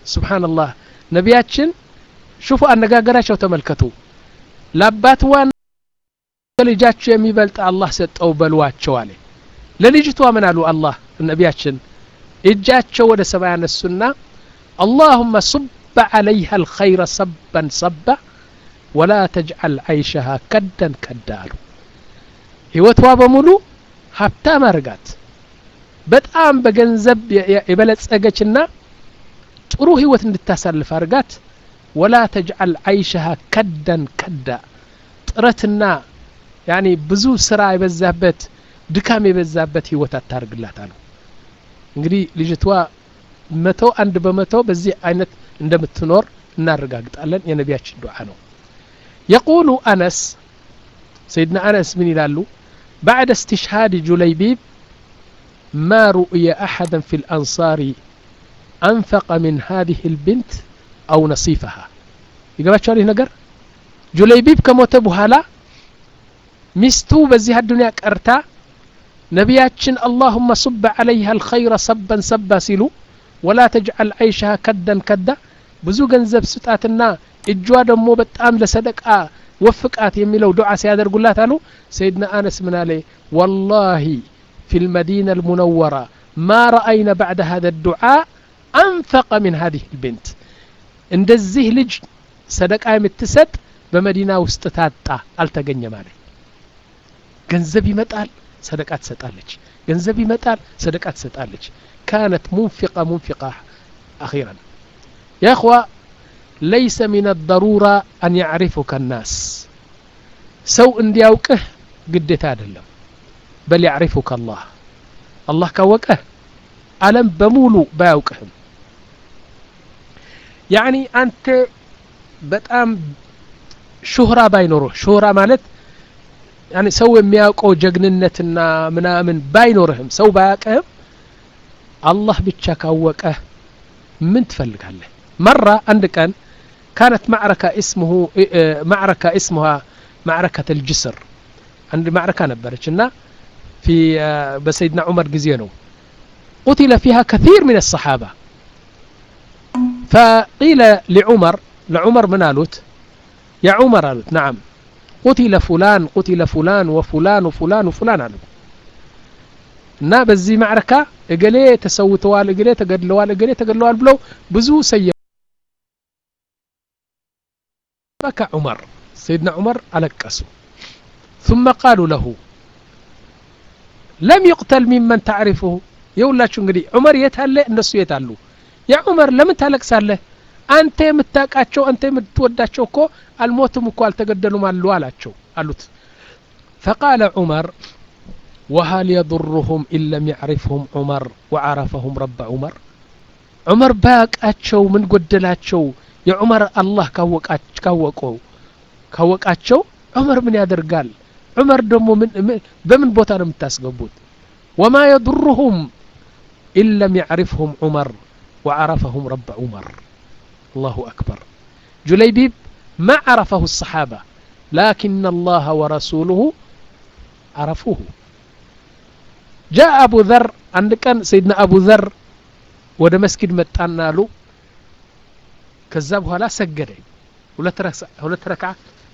ስብሓንላህ ነቢያችን ሽፉ አነጋገራቸው ተመልከቱ ለአባትዋ ልጃቸው የሚበልጥ አላህ ሰጠው በልዋቸው አለ ለልጅቷ ምን አሉ አላህ ነቢያችን እጃቸው ወደ ሰማይ ያነሱና አላሁመ ሱበ ዓለይሃ አልኸይረ ሰበን ሰባ ወላ ተጅዓል ዓይሸሃ ከደን ከዳ አሉ ህይወቷ በሙሉ ሀብታም አርጋት በጣም በገንዘብ የበለጸገችና ጥሩ ህይወት እንድታሳልፍ አርጋት ወላ ተጅዓል ዓይሸሃ ከደን ከዳ ጥረትና ያኒ ብዙ ስራ የበዛበት ድካም የበዛበት ህይወት አታርግላት አሉ እንግዲህ ልጅቷ መቶ አንድ በመቶ በዚህ አይነት እንደምትኖር እናረጋግጣለን የነቢያችን ዱዓ ነው የቁሉ አነስ ሰይድና አነስ ምን ይላሉ بعد استشهاد جليبيب ما رؤي أحدا في الأنصار أنفق من هذه البنت أو نصيفها يقبل شو نقر جليبيب كموت بهالا ሚስቱ በዚህ አዱንያ ቀርታ ነቢያችን አላሁመ ሱበ ዓለይሃ አልኸይረ ሰበን ሰባ ሲሉ ወላ ተጅዓል ዓይሻሃ ከደን ከዳ ብዙ ገንዘብ ስጣትና እጇ ደግሞ በጣም ለሰደቃ ወፍቃት የሚለው ዱዓ ሲያደርጉላት አሉ ሰይድና አነስ ምን አለ ወላሂ في المدينة المنورة ما رأينا بعد هذا الدعاء أنفق من هذه البنت እንደዚህ ልጅ ሰደቃ የምትሰጥ በመዲና ውስጥ ታጣ አልተገኘም አለ ገንዘብ ይመጣል ሰደቃ ትሰጣለች ገንዘብ ይመጣል ሰደቃ ትሰጣለች ካነት ሙንፊቃ ሙንፊቃ አኺራን ያ እኽዋ ለይሰ ሚን አደሩራ አን ያዕሪፉከ ናስ ሰው እንዲያውቅህ ግዴታ አይደለም በል ያዕሪፉከ አላህ አላህ ካወቀህ አለም በሙሉ ባያውቅህም ያኒ አንተ በጣም ሹህራ ባይኖርህ ሹህራ ማለት ያኒ ሰው የሚያውቀው ጀግንነትና ምናምን ባይኖርህም ሰው ባያውቅህም አላህ ብቻ ካወቀህ ምን ትፈልጋለህ መራ አንድ ቀን كانت معركة اسمه معركة اسمها معركة الجسر عند معركة نبرت في بسيدنا عمر جزينو قتل فيها كثير من الصحابة فقيل لعمر لعمر من قالت يا عمر قالت نعم قتل فلان قتل فلان وفلان وفلان وفلان قالوا እና በዚህ ማዕረካ እገሌ ተሰውተዋል እገሌ ተገድለዋል እገሌ ተገድለዋል ብለው ብዙ ሰየ بكى عمر سيدنا عمر ألقسوا ثم قالوا له لم يقتل ممن تعرفه يولاችሁ እንግዲህ ዑመር የት አለ እነሱ የት አሉ ያ ዑመር ለምን ታለቅሳለህ አንተ የምታውቃቸው አንተ የምትወዳቸው እኮ አልሞትም እኮ አልተገደሉም አሉ አላቸው አሉት فقال عمر وهل يضرهم إن لم يعرفهم عمر وعرفهم رب عمر عمر باقاቸው ምን ጎደላቸው የዑመር አላህ ካወቀው ካወቃቸው ዑመር ምን ያደርጋል ዑመር ደግሞ በምን ቦታ ነው የምታስገቡት ወማ የضرهم إن لم يعرفهم عمر وعرفهم رب عمر الله أكبر جليبيب ما عرفه الصحابة لكن الله ورسوله عرفوه جاء أبو ذر عند كان سيدنا أبو ذر ወደ መስጊድ መጣና አሉ ከዛ በኋላ ሰገደ ሁለት ረካ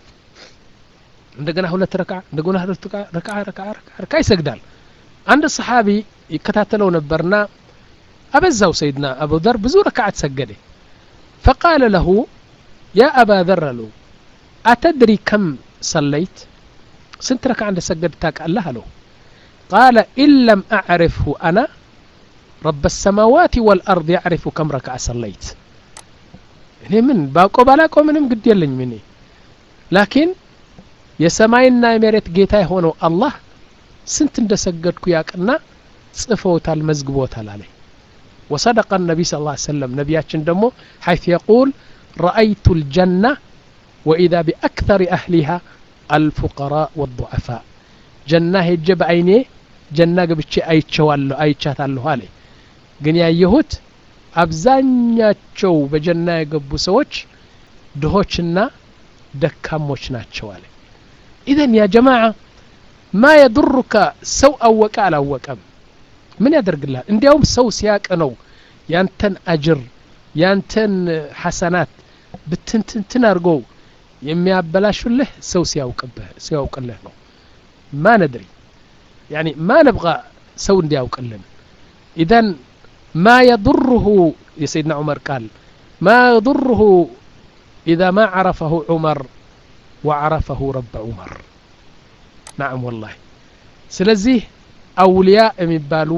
እንደገና ሁለት ረካ እንደገና ሁለት ረካ ረካ ረካ ይሰግዳል አንድ ሰሓቢ ይከታተለው ነበርና አበዛው ሰይድና አቡ ዘር ብዙ ረካዓት ሰገደ ፈቃለ ለሁ ያ አባ ዘር አለው አተድሪ ከም ሰለይት ስንት ረካ እንደ ሰገድ ታውቃለህ አለው ቃለ ኢን ለም አዕርፍሁ አና ረብ ሰማዋት ወልአርድ ያዕሪፉ ከም ረክዓ ሰለይት እኔ ምን ባውቀው ባላውቀው ምንም ግድ የለኝም እኔ ላኪን የሰማይና የመሬት ጌታ የሆነው አላህ ስንት እንደ ሰገድኩ ያቅና ጽፈውታል መዝግቦታል አለኝ وصدق النبي صلى الله عليه وسلم نبياتشن دمو حيث يقول رأيت الجنة وإذا بأكثر أهلها الفقراء والضعفاء جنة هجب عيني جنة قبتشي أيتشوالو أيتشاتالو هالي ግን ያየሁት አብዛኛቸው በጀና የገቡ ሰዎች ድሆችና ደካሞች ናቸው አለ ኢዘን ያ ጀማዓ ማ የዱሩከ ሰው አወቀ አላወቀም ምን ያደርግልሃል እንዲያውም ሰው ሲያቅ ነው ያንተን አጅር ያንተን ሐሰናት ብትንትንትን አድርገው የሚያበላሹልህ ሰው ሲያውቅብህ ሲያውቅልህ ነው ማ ነድሪ ያኒ ማ ነብቃ ሰው እንዲያውቅልን ኢዘን ማ የضره የሰይድና ዑመር ቃል ማ የضره ኢዛ ማ ዓረፈሁ ዑመር ወዓረፈሁ ረብ ዑመር ናዓም ወላሂ ስለዚህ አውልያ የሚባሉ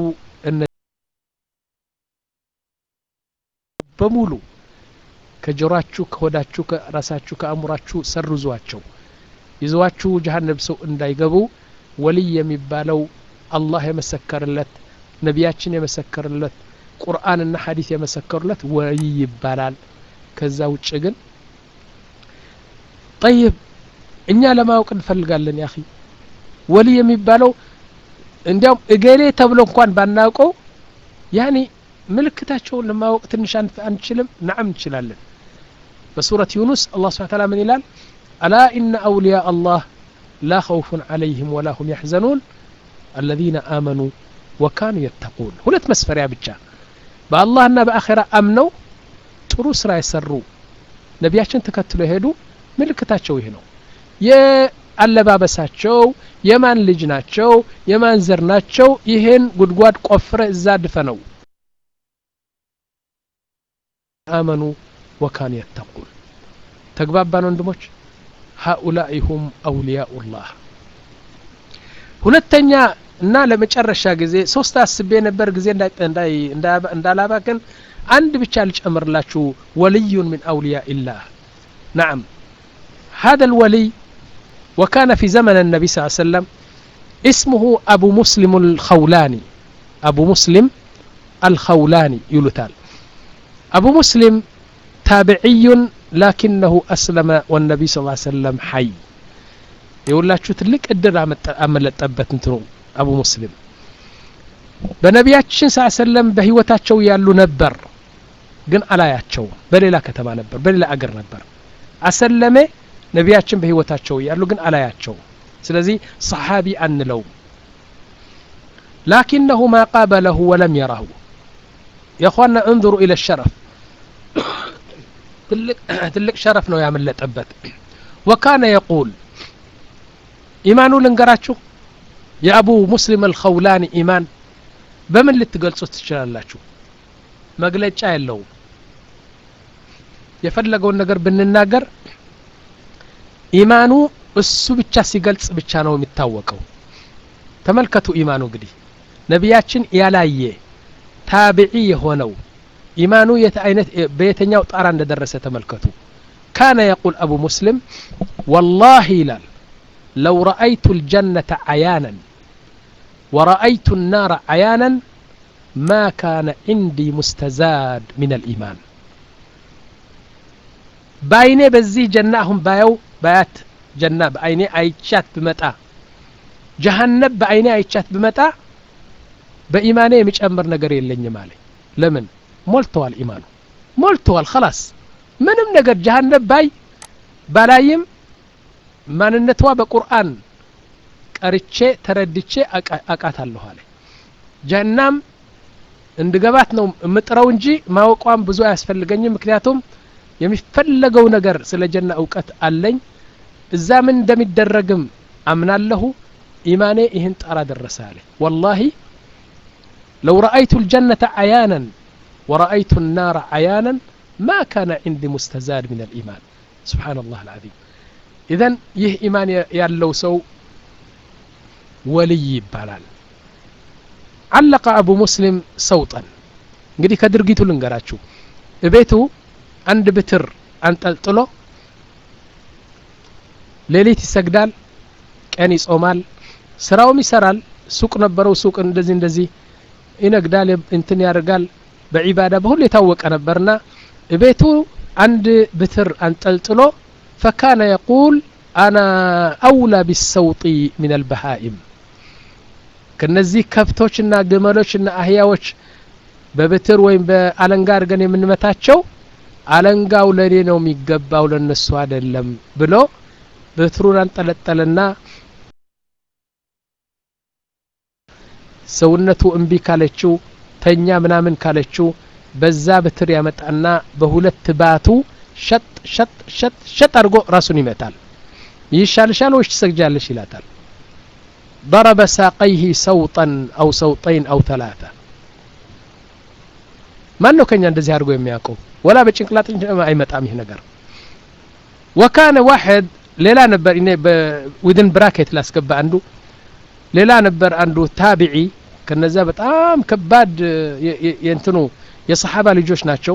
በሙሉ ከጆሯችሁ ከሆዳችሁ ከራሳችሁ ከአእምሯችሁ ሰርዟቸው ይዘዋችሁ ጀሀነብ ሰው እንዳይገቡ ወልይ የሚባለው አላህ የመሰከርለት ነቢያችን የመሰከርለት ቁርአንና ሐዲስ የመሰከሩለት ወልይ ይባላል ከዛ ውጭ ግን ጠይብ እኛ ለማወቅ እንፈልጋለን ያ ወልይ የሚባለው እንዲያውም እገሌ ተብሎ እንኳን ባናውቀው ያኔ ምልክታቸውን ለማወቅ ትንሽ አንችልም ናዓም እንችላለን በሱረት ዩኑስ አላህ ስብሓን ታላ ምን ይላል አላ ኢነ አውልያ አላህ ላ ኸውፉን ዓለይህም ወላ ሁም ያሕዘኑን አለዚነ አመኑ ወካኑ የተቁን ሁለት መስፈሪያ ብቻ በአላህና በአኼራ አምነው ጥሩ ስራ የሰሩ ነቢያችን ተከትሎ የሄዱ ምልክታቸው ይህ ነው የአለባበሳቸው የማን ልጅ ናቸው የማን ዘር ናቸው ይህን ጉድጓድ ቆፍረ እዛ ድፈ ነው አመኑ ወካኑ የተቁን ተግባባን ወንድሞች ሃኡላኢ ሁም አውልያኡ ላህ ሁለተኛ እና ለመጨረሻ ጊዜ ሶስት አስቤ ነበር ጊዜ እንዳላባክን አንድ ብቻ ልጨምርላችሁ ወልዩን ምን አውልያء ላህ ናም هذا الولي وكان في زمن النبي صلى الله عليه وسلم اسمه أبو مسلم الخولاني أبو مسلم الخولاني يلتال أبو مسلم تابعي لكنه أسلم والنبي صلى الله عليه وسلم حي የሁላችሁ ትልቅ እድል አመለጠበት እንትኑ አቡ ሙስሊም በነቢያችን ስ ሰለም በህይወታቸው ያሉ ነበር ግን አላያቸው በሌላ ከተማ ነበር በሌላ አገር ነበር አሰለሜ ነቢያችን በህይወታቸው ያሉ ግን አላያቸው ስለዚህ ሰሓቢ አንለው ላኪነሁ ማ ቃበለሁ ወለም የራሁ የኳና እንظሩ ኢለ ሸረፍ ትልቅ ሸረፍ ነው ያመለጠበት ወካነ የቁል ኢማኑ ልንገራችሁ የአቡ ሙስሊም አልኸውላኒ ኢማን በምን ልትገልጹት ትችላላችሁ መግለጫ የለውም የፈለገውን ነገር ብንናገር ኢማኑ እሱ ብቻ ሲገልጽ ብቻ ነው የሚታወቀው ተመልከቱ ኢማኑ እንግዲህ ነቢያችን ያላየ ታቢዒ የሆነው ኢማኑ የት አይነት በየተኛው ጣራ እንደደረሰ ተመልከቱ ካነ የቁል አቡ ሙስሊም ወላሂ ይላል لو رأيت الجنة عيانا ورأيت النار عيانا ما كان عندي مستزاد من الإيمان بايني بزي جنة هم بايو بايات جنة بايني عيشات بمتى جهنم بايني عيشات بمتى بإيماني مش أمر نقر يلني مالي لمن مولتوال إيمانه مولتوال خلاص ምንም ነገር ጀሃነም ባይ ባላይም ማንነቷ በቁርአን ቀርቼ ተረድቼ አቃታለሁ አለ ጀናም እንድገባት ነው የምጥረው እንጂ ማወቋም ብዙ አያስፈልገኝም ምክንያቱም የሚፈለገው ነገር ስለ ጀና እውቀት አለኝ እዛ ምን እንደሚደረግም አምናለሁ ኢማኔ ይህን ጣራ ደረሰ አለ ወላሂ ለው ረአይቱ ልጀነተ አያናን ወረአይቱ ናር አያናን ما كان عندي مستزاد من الإيمان سبحان الله العظيم إذن يه إيمان يالو سو ولي ይባላል علق أبو مسلم صوتا እንግዲህ ከድርጊቱ ልንገራችሁ እቤቱ አንድ ብትር አንጠልጥሎ ሌሊት ይሰግዳል ቀን ይጾማል ስራውም ይሰራል ሱቅ ነበረው ሱቅ እንደዚህ እንደዚህ ይነግዳል እንትን ያደርጋል በዒባዳ በሁሉ የታወቀ ነበርና ቤቱ አንድ ብትር አንጠልጥሎ ፈካነ የቁል አና አውላ ቢሰውጢ ምን አልበሃኢም ከነዚህ ከብቶችና ግመሎችና አህያዎች በብትር ወይም በአለንጋ አድርገን የምንመታቸው አለንጋው ለእኔ ነው የሚገባው ለነሱ አይደለም ብሎ ብትሩን አንጠለጠለና ሰውነቱ እምቢ ካለችው ተኛ ምናምን ካለችው በዛ በትር ያመጣና በሁለት ባቱ ሸጥ ሸጥ ሸጥ ሸጥ አድርጎ ራሱን ይመታል ይሻልሻል ወይስ ትሰግጃለሽ ይላታል ضرب ساقيه سوطا أو سوطين أو ثلاثة ማን ነው ከኛ እንደዚህ አድርጎ የሚያውቀው ወላ በጭንቅላት አይመጣም ይህ ነገር ወካነ ዋሕድ ሌላ ነበር እኔ ዊድን ብራኬት ላስገባ አንዱ ሌላ ነበር አንዱ ታቢዒ ከነዛ በጣም ከባድ የእንትኑ የሰሓባ ልጆች ናቸው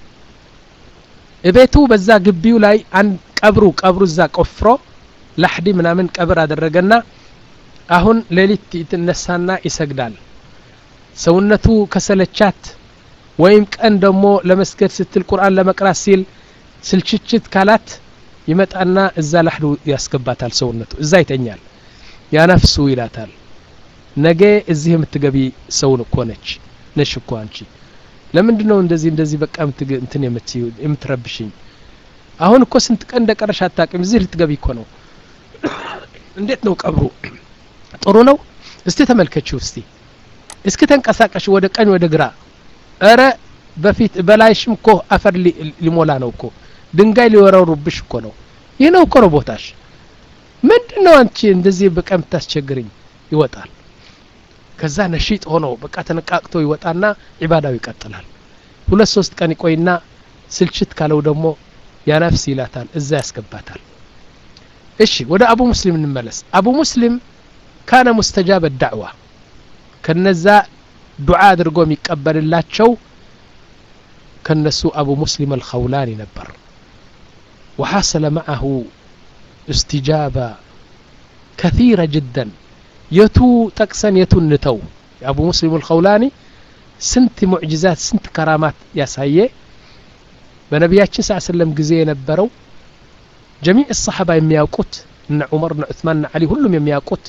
እቤቱ በዛ ግቢው ላይ አንድ ቀብሩ ቀብሩ እዛ ቆፍሮ ላሕዲ ምናምን ቀብር አደረገና አሁን ሌሊት ይትነሳና ይሰግዳል ሰውነቱ ከሰለቻት ወይም ቀን ደግሞ ለመስገድ ስትል ቁርአን ለመቅራት ሲል ስልችችት ካላት ይመጣና እዛ ላሕዱ ያስገባታል ሰውነቱ እዛ ይተኛል ያነፍሱ ይላታል ነገ እዚህ የምትገቢ ሰውን እኮ ነች ነሽ እኮ አንቺ ለምንድን ነው እንደዚህ እንደዚህ በቃ እንትን የምትረብሽኝ አሁን እኮ ስንት ቀን እንደቀረሽ አታቅም እዚህ ልትገቢ እኮ ነው እንዴት ነው ቀብሩ ጥሩ ነው እስቲ ተመልከችው እስቲ እስኪ ተንቀሳቀሽ ወደ ቀኝ ወደ ግራ እረ በፊት በላይሽም እኮ አፈር ሊሞላ ነው እኮ ድንጋይ ሊወረሩብሽ እኮ ነው ይህ ነው እኮ ነው ቦታሽ ምንድን ነው አንቺ እንደዚህ በቃ የምታስቸግርኝ ይወጣል ከዛ ነሺጥ ሆኖ በቃ ተነቃቅቶ ይወጣና ዒባዳው ይቀጥላል ሁለት ሶስት ቀን ይቆይና ስልችት ካለው ደግሞ ያነፍስ ይላታል እዛ ያስገባታል እሺ ወደ አቡ ሙስሊም እንመለስ አቡ ሙስሊም ካነ ሙስተጃበ ዳዕዋ ከነዛ ዱዓ አድርጎ የሚቀበልላቸው ከነሱ አቡ ሙስሊም አልኸውላኒ ነበር وحصل معه استجابة كثيرة جدا የቱ ጠቅሰን የቱን ንተው የአቡ ሙስሊም አልኸውላኒ ስንት ሙዕጅዛት ስንት ከራማት ያሳየ በነቢያችን ስ ሰለም ጊዜ የነበረው ጀሚዕ ሰሓባ የሚያውቁት እነ ዑመር እነ ዑትማን እነ ዓሊ ሁሉም የሚያውቁት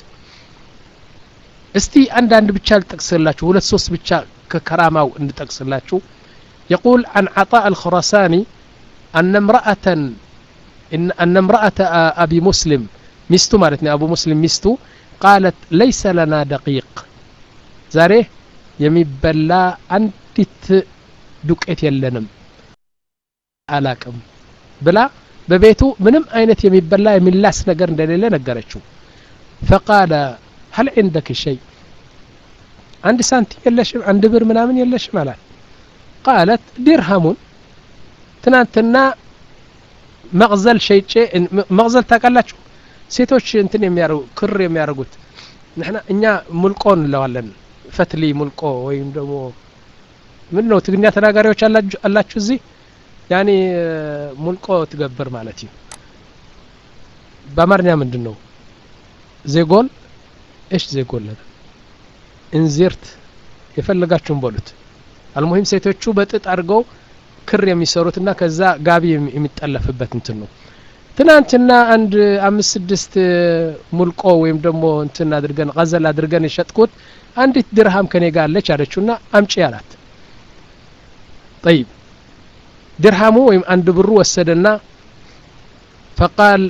እስቲ አንዳንድ ብቻ ልጠቅስላችሁ ሁለት ሶስት ብቻ ከከራማው እንጠቅስላችሁ يقول عن عطاء الخراساني أن امرأة إن, أن امرأة أبي مسلم مستو مالتني أبو مسلم مستو قالت ليس لنا دقيق ዛሬ የሚበላ አንዲት ዱቄት የለንም አላቅም ብላ በቤቱ ምንም አይነት የሚበላ የሚላስ ነገር እንደሌለ ነገረችው ፈቃለ هل عندك شيء አንድ ሳንቲም የለሽም አንድ ብር ምናምን የለሽም አላት ቃለት ዲርሃሙን ትናንትና መቅዘል ሸይጬ መቅዘል ታውቃላችሁ ሴቶች እንትን የሚያደርጉ ክር የሚያደርጉት ንሕና እኛ ሙልቆ እንለዋለን ፈትሊ ሙልቆ ወይም ደግሞ ምን ነው ትግርኛ ተናጋሪዎች አላችሁ እዚህ ያኔ ሙልቆ ትገብር ማለት እዩ በአማርኛ ምንድን ነው ዜጎል እሽ ዜጎል እንዚርት የፈለጋችሁን በሉት አልሙሂም ሴቶቹ በጥጥ አድርገው ክር የሚሰሩትና ከዛ ጋቢ የሚጠለፍበት እንትን ነው ትናንትና አንድ አምስት ስድስት ሙልቆ ወይም ደግሞ እንትን አድርገን ቀዘል አድርገን የሸጥኩት አንዲት ድርሃም ከኔ ጋር አለች አለችውና አምጪ አላት ጠይብ ድርሃሙ ወይም አንድ ብሩ ወሰደና ፈቃል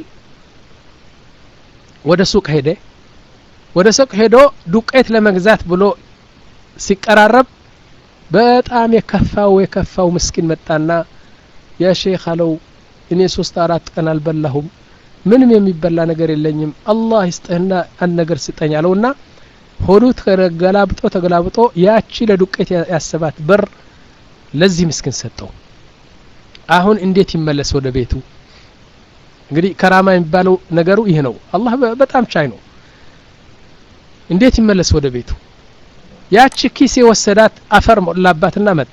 ወደ ሱቅ ሄደ ወደ ሱቅ ሄዶ ዱቄት ለመግዛት ብሎ ሲቀራረብ በጣም የከፋው የከፋው ምስኪን መጣና ያ ሼክ አለው እኔ ሶስት አራት ቀን አልበላሁም ምንም የሚበላ ነገር የለኝም አላህ ይስጥህና አንድ ነገር ስጠኝ አለውና ሆዱ ተገላብጦ ተገላብጦ ያቺ ለዱቄት ያሰባት በር ለዚህ ምስኪን ሰጠው አሁን እንዴት ይመለስ ወደ ቤቱ እንግዲህ ከራማ የሚባለው ነገሩ ይህ ነው አላህ በጣም ቻይ ነው እንዴት ይመለስ ወደ ቤቱ ያቺ ኪስ የወሰዳት አፈር ሞላባትና መጣ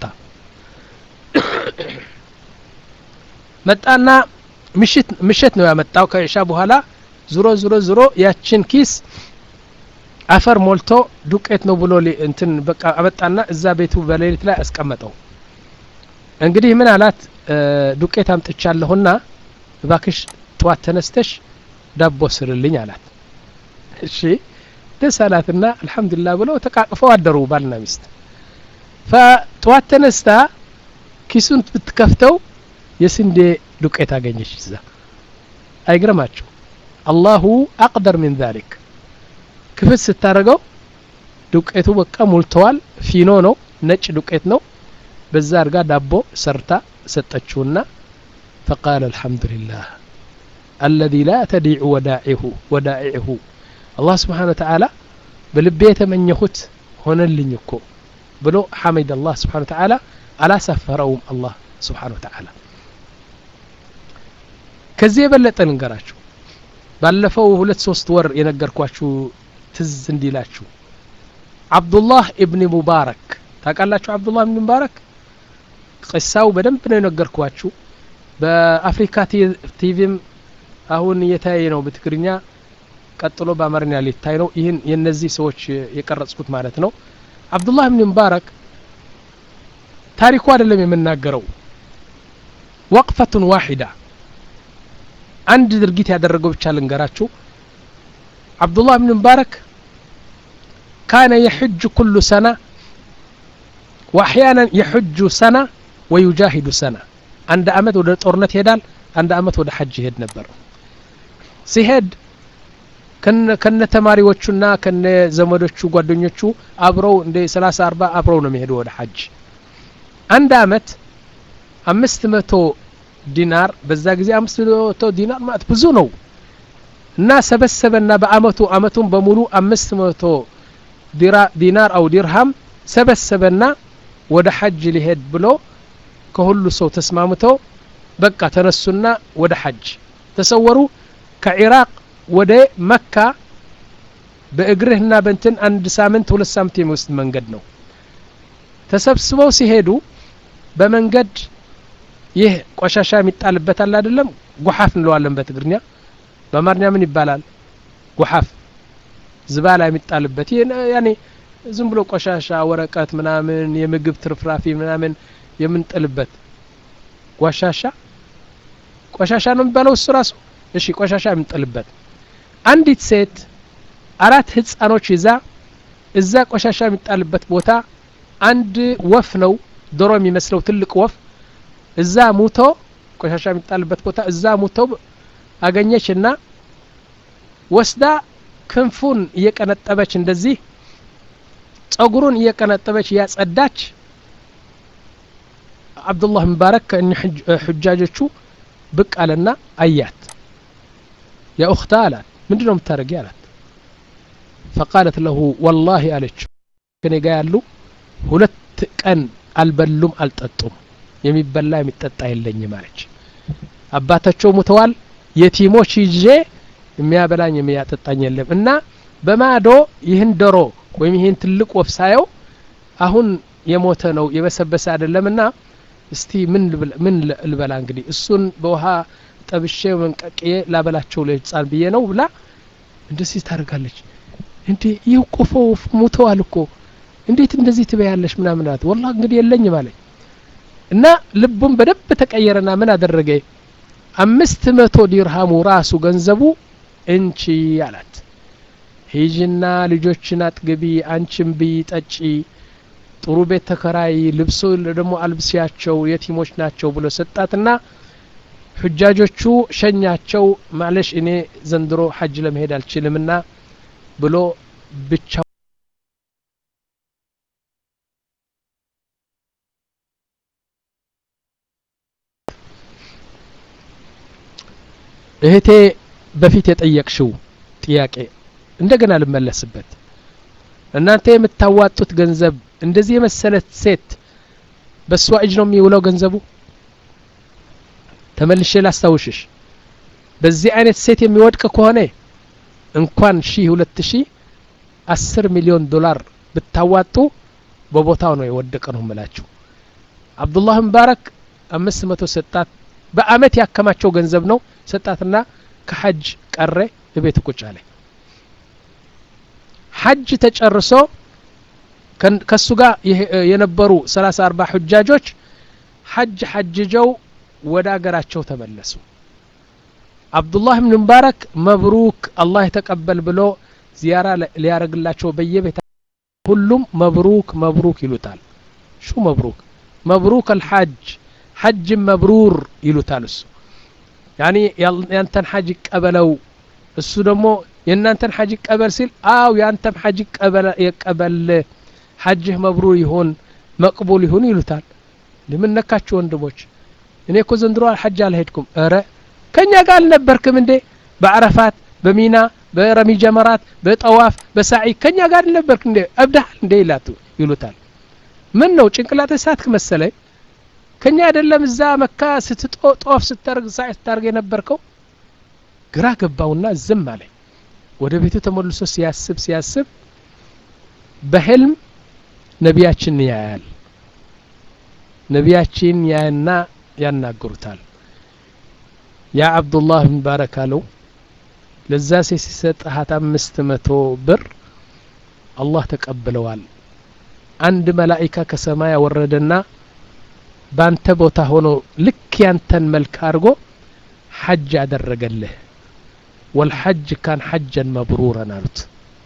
መጣና ምሽት ምሽት ነው ያመጣው ከኢሻ በኋላ ዙሮ ዙሮ ዙሮ ያችን ኪስ አፈር ሞልቶ ዱቄት ነው ብሎ እንትን በቃ አመጣና እዛ ቤቱ በሌሊት ላይ አስቀመጠው እንግዲህ ምን አላት ዱቄት አምጥቻለሁና እባክሽ ጠዋት ተነስተሽ ዳቦ ስርልኝ አላት እሺ ደስ አላትና አልሐምዱሊላህ ብለው ተቃቅፈው አደሩ ባልና ሚስት ፈጠዋት ተነስታ ኪሱን ብትከፍተው የስንዴ ዱቄት አገኘች እዛ አይግረማቸው አላሁ አቅደር ሚን ዛሊክ ክፍት ስታደርገው ዱቄቱ በቃ ሞልተዋል ፊኖ ነው ነጭ ዱቄት ነው በዛ አድርጋ ዳቦ ሰርታ ሰጠችውና ፈቃለ አልሐምዱሊላህ አለዚ ላ ተዲዑ ወዳዒሁ ወዳኢዕሁ አላህ ስብሓን ወተዓላ በልቤ የተመኘሁት ሆነልኝ እኮ ብሎ ሐመድ አላህ ስብሓን ወተዓላ አላሳፈረውም አላህ ስብሓን ወተዓላ ከዚህ የበለጠ ልንገራችሁ ባለፈው ሁለት ሶስት ወር የነገርኳችሁ ትዝ እንዲላችሁ አብዱላህ ኢብኒ ሙባረክ ታውቃላችሁ አብዱላህ ኢብኒ ሙባረክ ቅሳው በደንብ ነው የነገርኳችሁ በአፍሪካ ቲቪም አሁን እየታየ ነው በትግርኛ ቀጥሎ በአማርኛ ሊታይ ነው ይህን የነዚህ ሰዎች የቀረጽኩት ማለት ነው አብዱላህ ኢብኒ ሙባረክ ታሪኩ አይደለም የምናገረው ወቅፈቱን ዋሂዳ አንድ ድርጊት ያደረገው ብቻ ልንገራችሁ አብዱላህ ብን ሙባረክ ካነ የሕጅ ኩሉ ሰና ወአሕያናን የሕጁ ሰና ወዩጃሂዱ ሰና አንድ አመት ወደ ጦርነት ይሄዳል አንድ አመት ወደ ሐጅ ይሄድ ነበር ሲሄድ ከነ ተማሪዎቹና ከነ ዘመዶቹ ጓደኞቹ አብረው እንደ ሰላሳ አርባ አብረው ነው የሚሄዱ ወደ ሐጅ አንድ አመት አምስት መቶ ዲናር በዛ ጊዜ አምስት መቶ ዲናር ማለት ብዙ ነው እና ሰበሰበና በአመቱ አመቱን በሙሉ አምስት መቶ ዲናር አው ዲርሃም ሰበሰበና ወደ ሐጅ ሊሄድ ብሎ ከሁሉ ሰው ተስማምተው በቃ ተነሱና ወደ ሐጅ ተሰወሩ ከኢራቅ ወደ መካ በእግርህና በንትን አንድ ሳምንት ሁለት ሳምንት የሚወስድ መንገድ ነው ተሰብስበው ሲሄዱ በመንገድ ይህ ቆሻሻ የሚጣልበት አለ አይደለም ጉሓፍ እንለዋለን በትግርኛ በአማርኛ ምን ይባላል ጉሓፍ ዝባላ የሚጣልበት ይህ ያኔ ዝም ብሎ ቆሻሻ ወረቀት ምናምን የምግብ ትርፍራፊ ምናምን የምንጥልበት ጓሻሻ ቆሻሻ ነው የሚባለው እሱ ራሱ እሺ ቆሻሻ የምንጥልበት አንዲት ሴት አራት ህፃኖች ይዛ እዛ ቆሻሻ የሚጣልበት ቦታ አንድ ወፍ ነው ዶሮ የሚመስለው ትልቅ ወፍ እዛ ሙቶ ቆሻሻ የሚጣልበት ቦታ እዛ ሙቶ አገኘች እና ወስዳ ክንፉን እየቀነጠበች እንደዚህ ጸጉሩን እየቀነጠበች እያጸዳች አብዱላህ ሙባረክ ከእኒ ሑጃጆቹ ብቅ አለና አያት ያ ኡክታ አላት ምንድ ነው የምታደረጊ አላት ፈቃለት ለሁ ወላሂ አለችው ከኔ ጋ ያሉ ሁለት ቀን አልበሉም አልጠጡም የሚበላ የሚጠጣ የለኝም አለች አባታቸው ሙተዋል የቲሞች ይዤ የሚያበላኝ የሚያጠጣኝ የለም እና በማዶ ይህን ዶሮ ወይም ይህን ትልቅ ወፍ ሳየው አሁን የሞተ ነው የበሰበሰ አይደለም እና እስቲ ምን ምን ልበላ እንግዲህ እሱን በውሃ ጠብሼ መንቀቅዬ ላበላቸው ለህፃን ብዬ ነው ብላ እንደዚህ ታደርጋለች እንዴ ይህ ቆፎ ሙተዋል እኮ እንዴት እንደዚህ ትበያለሽ ምናምን አላት ወላ እንግዲህ የለኝም አለኝ እና ልቡም በደንብ ተቀየረና ምን አደረገ አምስት መቶ ዲርሃሙ ራሱ ገንዘቡ እንቺ አላት ሂጅና ልጆችን አጥግቢ አንቺን ብይ ጠጪ ጥሩ ቤት ተከራይ ልብሶ ደግሞ አልብሲያቸው የቲሞች ናቸው ብሎ ሰጣትና ሑጃጆቹ ሸኛቸው ማለሽ እኔ ዘንድሮ ሐጅ ለመሄድ አልችልምና ብሎ ብቻ እህቴ በፊት የጠየቅሽው ጥያቄ እንደገና ልመለስበት እናንተ የምታዋጡት ገንዘብ እንደዚህ የመሰለት ሴት በእሷ እጅ ነው የሚውለው ገንዘቡ ተመልሼ ላስታውሽሽ በዚህ አይነት ሴት የሚወድቅ ከሆነ እንኳን ሺህ ሁለት ሺህ አስር ሚሊዮን ዶላር ብታዋጡ በቦታው ነው የወደቀ ነው ምላችሁ አብዱላህ ሙባረክ አምስት መቶ ሰጣት በአመት ያከማቸው ገንዘብ ነው ሰጣትና ከሐጅ ቀረ እቤት ቁጭ አለ ሐጅ ተጨርሶ ከሱ ጋር የነበሩ ሰላሳ አርባ ሑጃጆች ሐጅ ሐጅጀው ወደ አገራቸው ተመለሱ አብዱላህ ብን ሙባረክ መብሩክ አላህ የተቀበል ብሎ ዚያራ ሊያረግላቸው በየቤታ ሁሉም መብሩክ መብሩክ ይሉታል ሹ መብሩክ መብሩክ አልሐጅ ሐጅ መብሩር ይሉታል እሱ ያኒ ያንተን ሐጅ ይቀበለው እሱ ደግሞ የእናንተን ሐጅ ይቀበል ሲል አው ያንተም ሐጅ ይቀበል ሐጅህ መብሩር ይሁን መቅቡል ይሁን ይሉታል ምን ነካችሁ ወንድሞች እኔ እኮ ዘንድሮ ሐጅ አልሄድኩም ኧረ ከእኛ ጋር አልነበርክም እንዴ በአረፋት በሚና በረሚ ጀመራት በጠዋፍ በሳዒ ከእኛ ጋር አልነበርክ እንዴ እብዳሃል እንዴ ይላቱ ይሉታል ምን ነው ጭንቅላት እሳትክ መሰለኝ ከኛ አይደለም እዛ መካ ስትጦፍ ስታርግ ሳዒ ስታርግ የነበርከው ግራ ገባውና ዝም አለኝ ወደ ቤቱ ተመልሶ ሲያስብ ሲያስብ በህልም ነቢያችን ያያል ነቢያችን ያና ያናግሩታል ያ አብዱላህ ብን ባረክ አለው ለዛ ሴት ሲሰጥሃት አምስት መቶ ብር አላህ ተቀብለዋል አንድ መላኢካ ከሰማይ ያወረደና ባንተ ቦታ ሆኖ ልክ ያንተን መልክ አድርጎ ሐጅ አደረገልህ ወልሐጅ ካን ሐጀን መብሩረን አሉት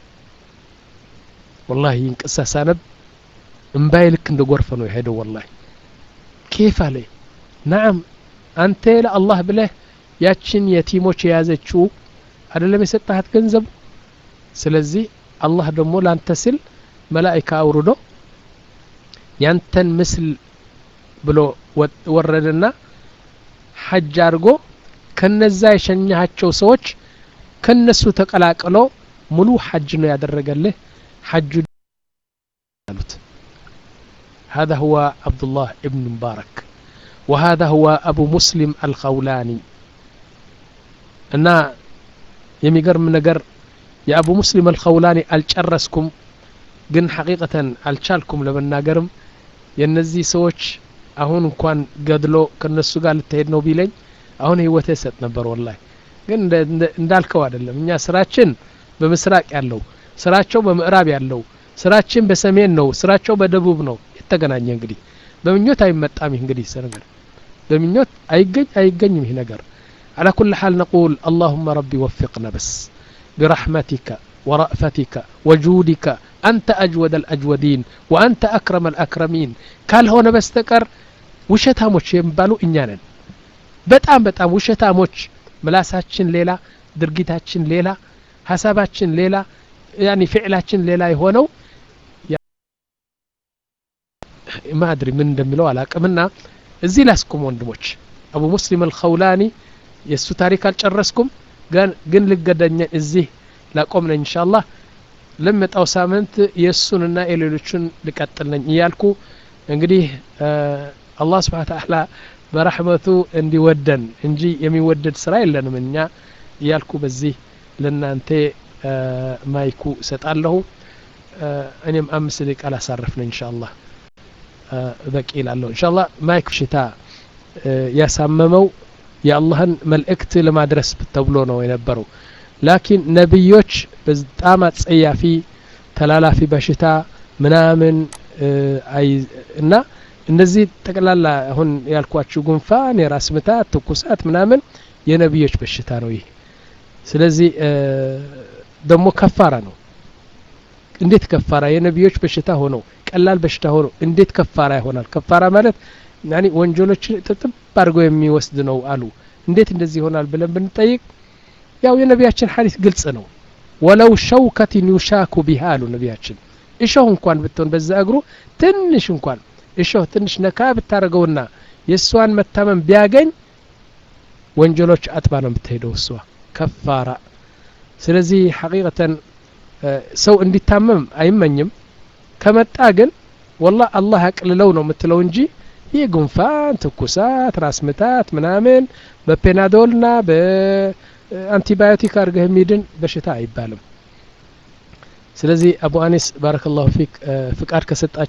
ወላሂ ይንቅሳ ሳነብ እምባይ ልክ እንደ ጎርፍ ነው የሄደው ወላሂ ኬፍ አለ ናዓም አንተ ለአላህ ብለህ ያችን የቲሞች የያዘችው አይደለም የሰጠሃት ገንዘቡ ስለዚህ አላህ ደግሞ ላንተ ስል መላኢካ አውርዶ ያንተን ምስል ብሎ ወረደና ሐጅ አድርጎ ከነዛ የሸኛሃቸው ሰዎች ከነሱ ተቀላቅሎ ሙሉ ሐጅ ነው ያደረገልህ ሐጁ አሉት هذا هو عبد الله ابن مبارك وهذا هو أبو مسلم الخولاني እና የሚገርም ነገር የአቡ ሙስሊም አልኸውላኒ አልጨረስኩም ግን ሐቂቀተን አልቻልኩም ለመናገርም የእነዚህ ሰዎች አሁን እንኳን ገድሎ ከነሱ ጋር ልትሄድ ነው ቢለኝ አሁን ህይወቴ ሰጥ ነበር ወላሂ ግን እንዳልከው አይደለም እኛ ስራችን በምስራቅ ያለው ስራቸው በምዕራብ ያለው ስራችን በሰሜን ነው ስራቸው በደቡብ ነው የተገናኘ እንግዲህ በምኞት አይመጣም ይህ እንግዲህ ነገር በምኞት አይገኝ አይገኝም ይህ ነገር على كل حال نقول اللهم ربي وفقنا بس برحمتك ورأفتك وجودك أنت أجود الأجودين وأنت أكرم الأكرمين قال هنا بستكر ውሸታሞች የሚባሉ እኛ ነን በጣም በጣም ውሸታሞች ምላሳችን ሌላ ድርጊታችን ሌላ ሀሳባችን ሌላ ያኒ ፍዕላችን ሌላ የሆነው ማድሪ ምን እንደሚለው አላቅምና እዚህ ላስቁም ወንድሞች አቡ ሙስሊም አልኸውላኒ የእሱ ታሪክ አልጨረስኩም ግን ልገደኘ እዚህ ላቆም ነኝ እንሻ አላህ ለመጣው ሳምንት የእሱንና የሌሎቹን ልቀጥል ነኝ እያልኩ እንግዲህ አላህ ስብሓን ተዓላ በረሕመቱ እንዲወደን እንጂ የሚወደድ ስራ የለንም እኛ እያልኩ በዚህ ለእናንተ ማይኩ እሰጣለሁ እኔም አምስት ደቂቃ ላሳረፍ ነኝ እንሻ አላህ በቂ ይላለሁ እንሻ አላህ ማይክ ሽታ ያሳመመው የአላህን መልእክት ለማድረስ ተብሎ ነው የነበረው ላኪን ነቢዮች በጣም አጸያፊ ተላላፊ በሽታ ምናምን እና እነዚህ ጠቅላላ አሁን ያልኳችሁ ጉንፋን የራስ ምታት ትኩሳት ምናምን የነቢዮች በሽታ ነው ይህ ስለዚህ ደግሞ ከፋራ ነው እንዴት ከፋራ የነቢዮች በሽታ ሆኖ ቀላል በሽታ ሆኖ እንዴት ከፋራ ይሆናል ከፋራ ማለት ያኒ ወንጀሎችን ጥጥብ አድርገው የሚወስድ ነው አሉ እንዴት እንደዚህ ይሆናል ብለን ብንጠይቅ ያው የነቢያችን ሐዲስ ግልጽ ነው ወለው ሸውከትን ዩሻኩ ቢሃ አሉ ነቢያችን እሾህ እንኳን ብትሆን በዛ እግሩ ትንሽ እንኳን እሾህ ትንሽ ነካ ብታደርገውና የእሷን መታመም ቢያገኝ ወንጀሎች አጥባ ነው የምትሄደው እሷ ከፋራ ስለዚህ ሐቂቀተን ሰው እንዲታመም አይመኝም ከመጣ ግን ወላ አላህ ያቅልለው ነው የምትለው እንጂ ይህ ጉንፋን ትኩሳት ራስ ምታት ምናምን በፔናዶልና በአንቲባዮቲክ አድርገህ የሚድን በሽታ አይባልም ስለዚህ አቡ አኒስ ባረከላሁ ፊክ ፍቃድ ከሰጣችሁ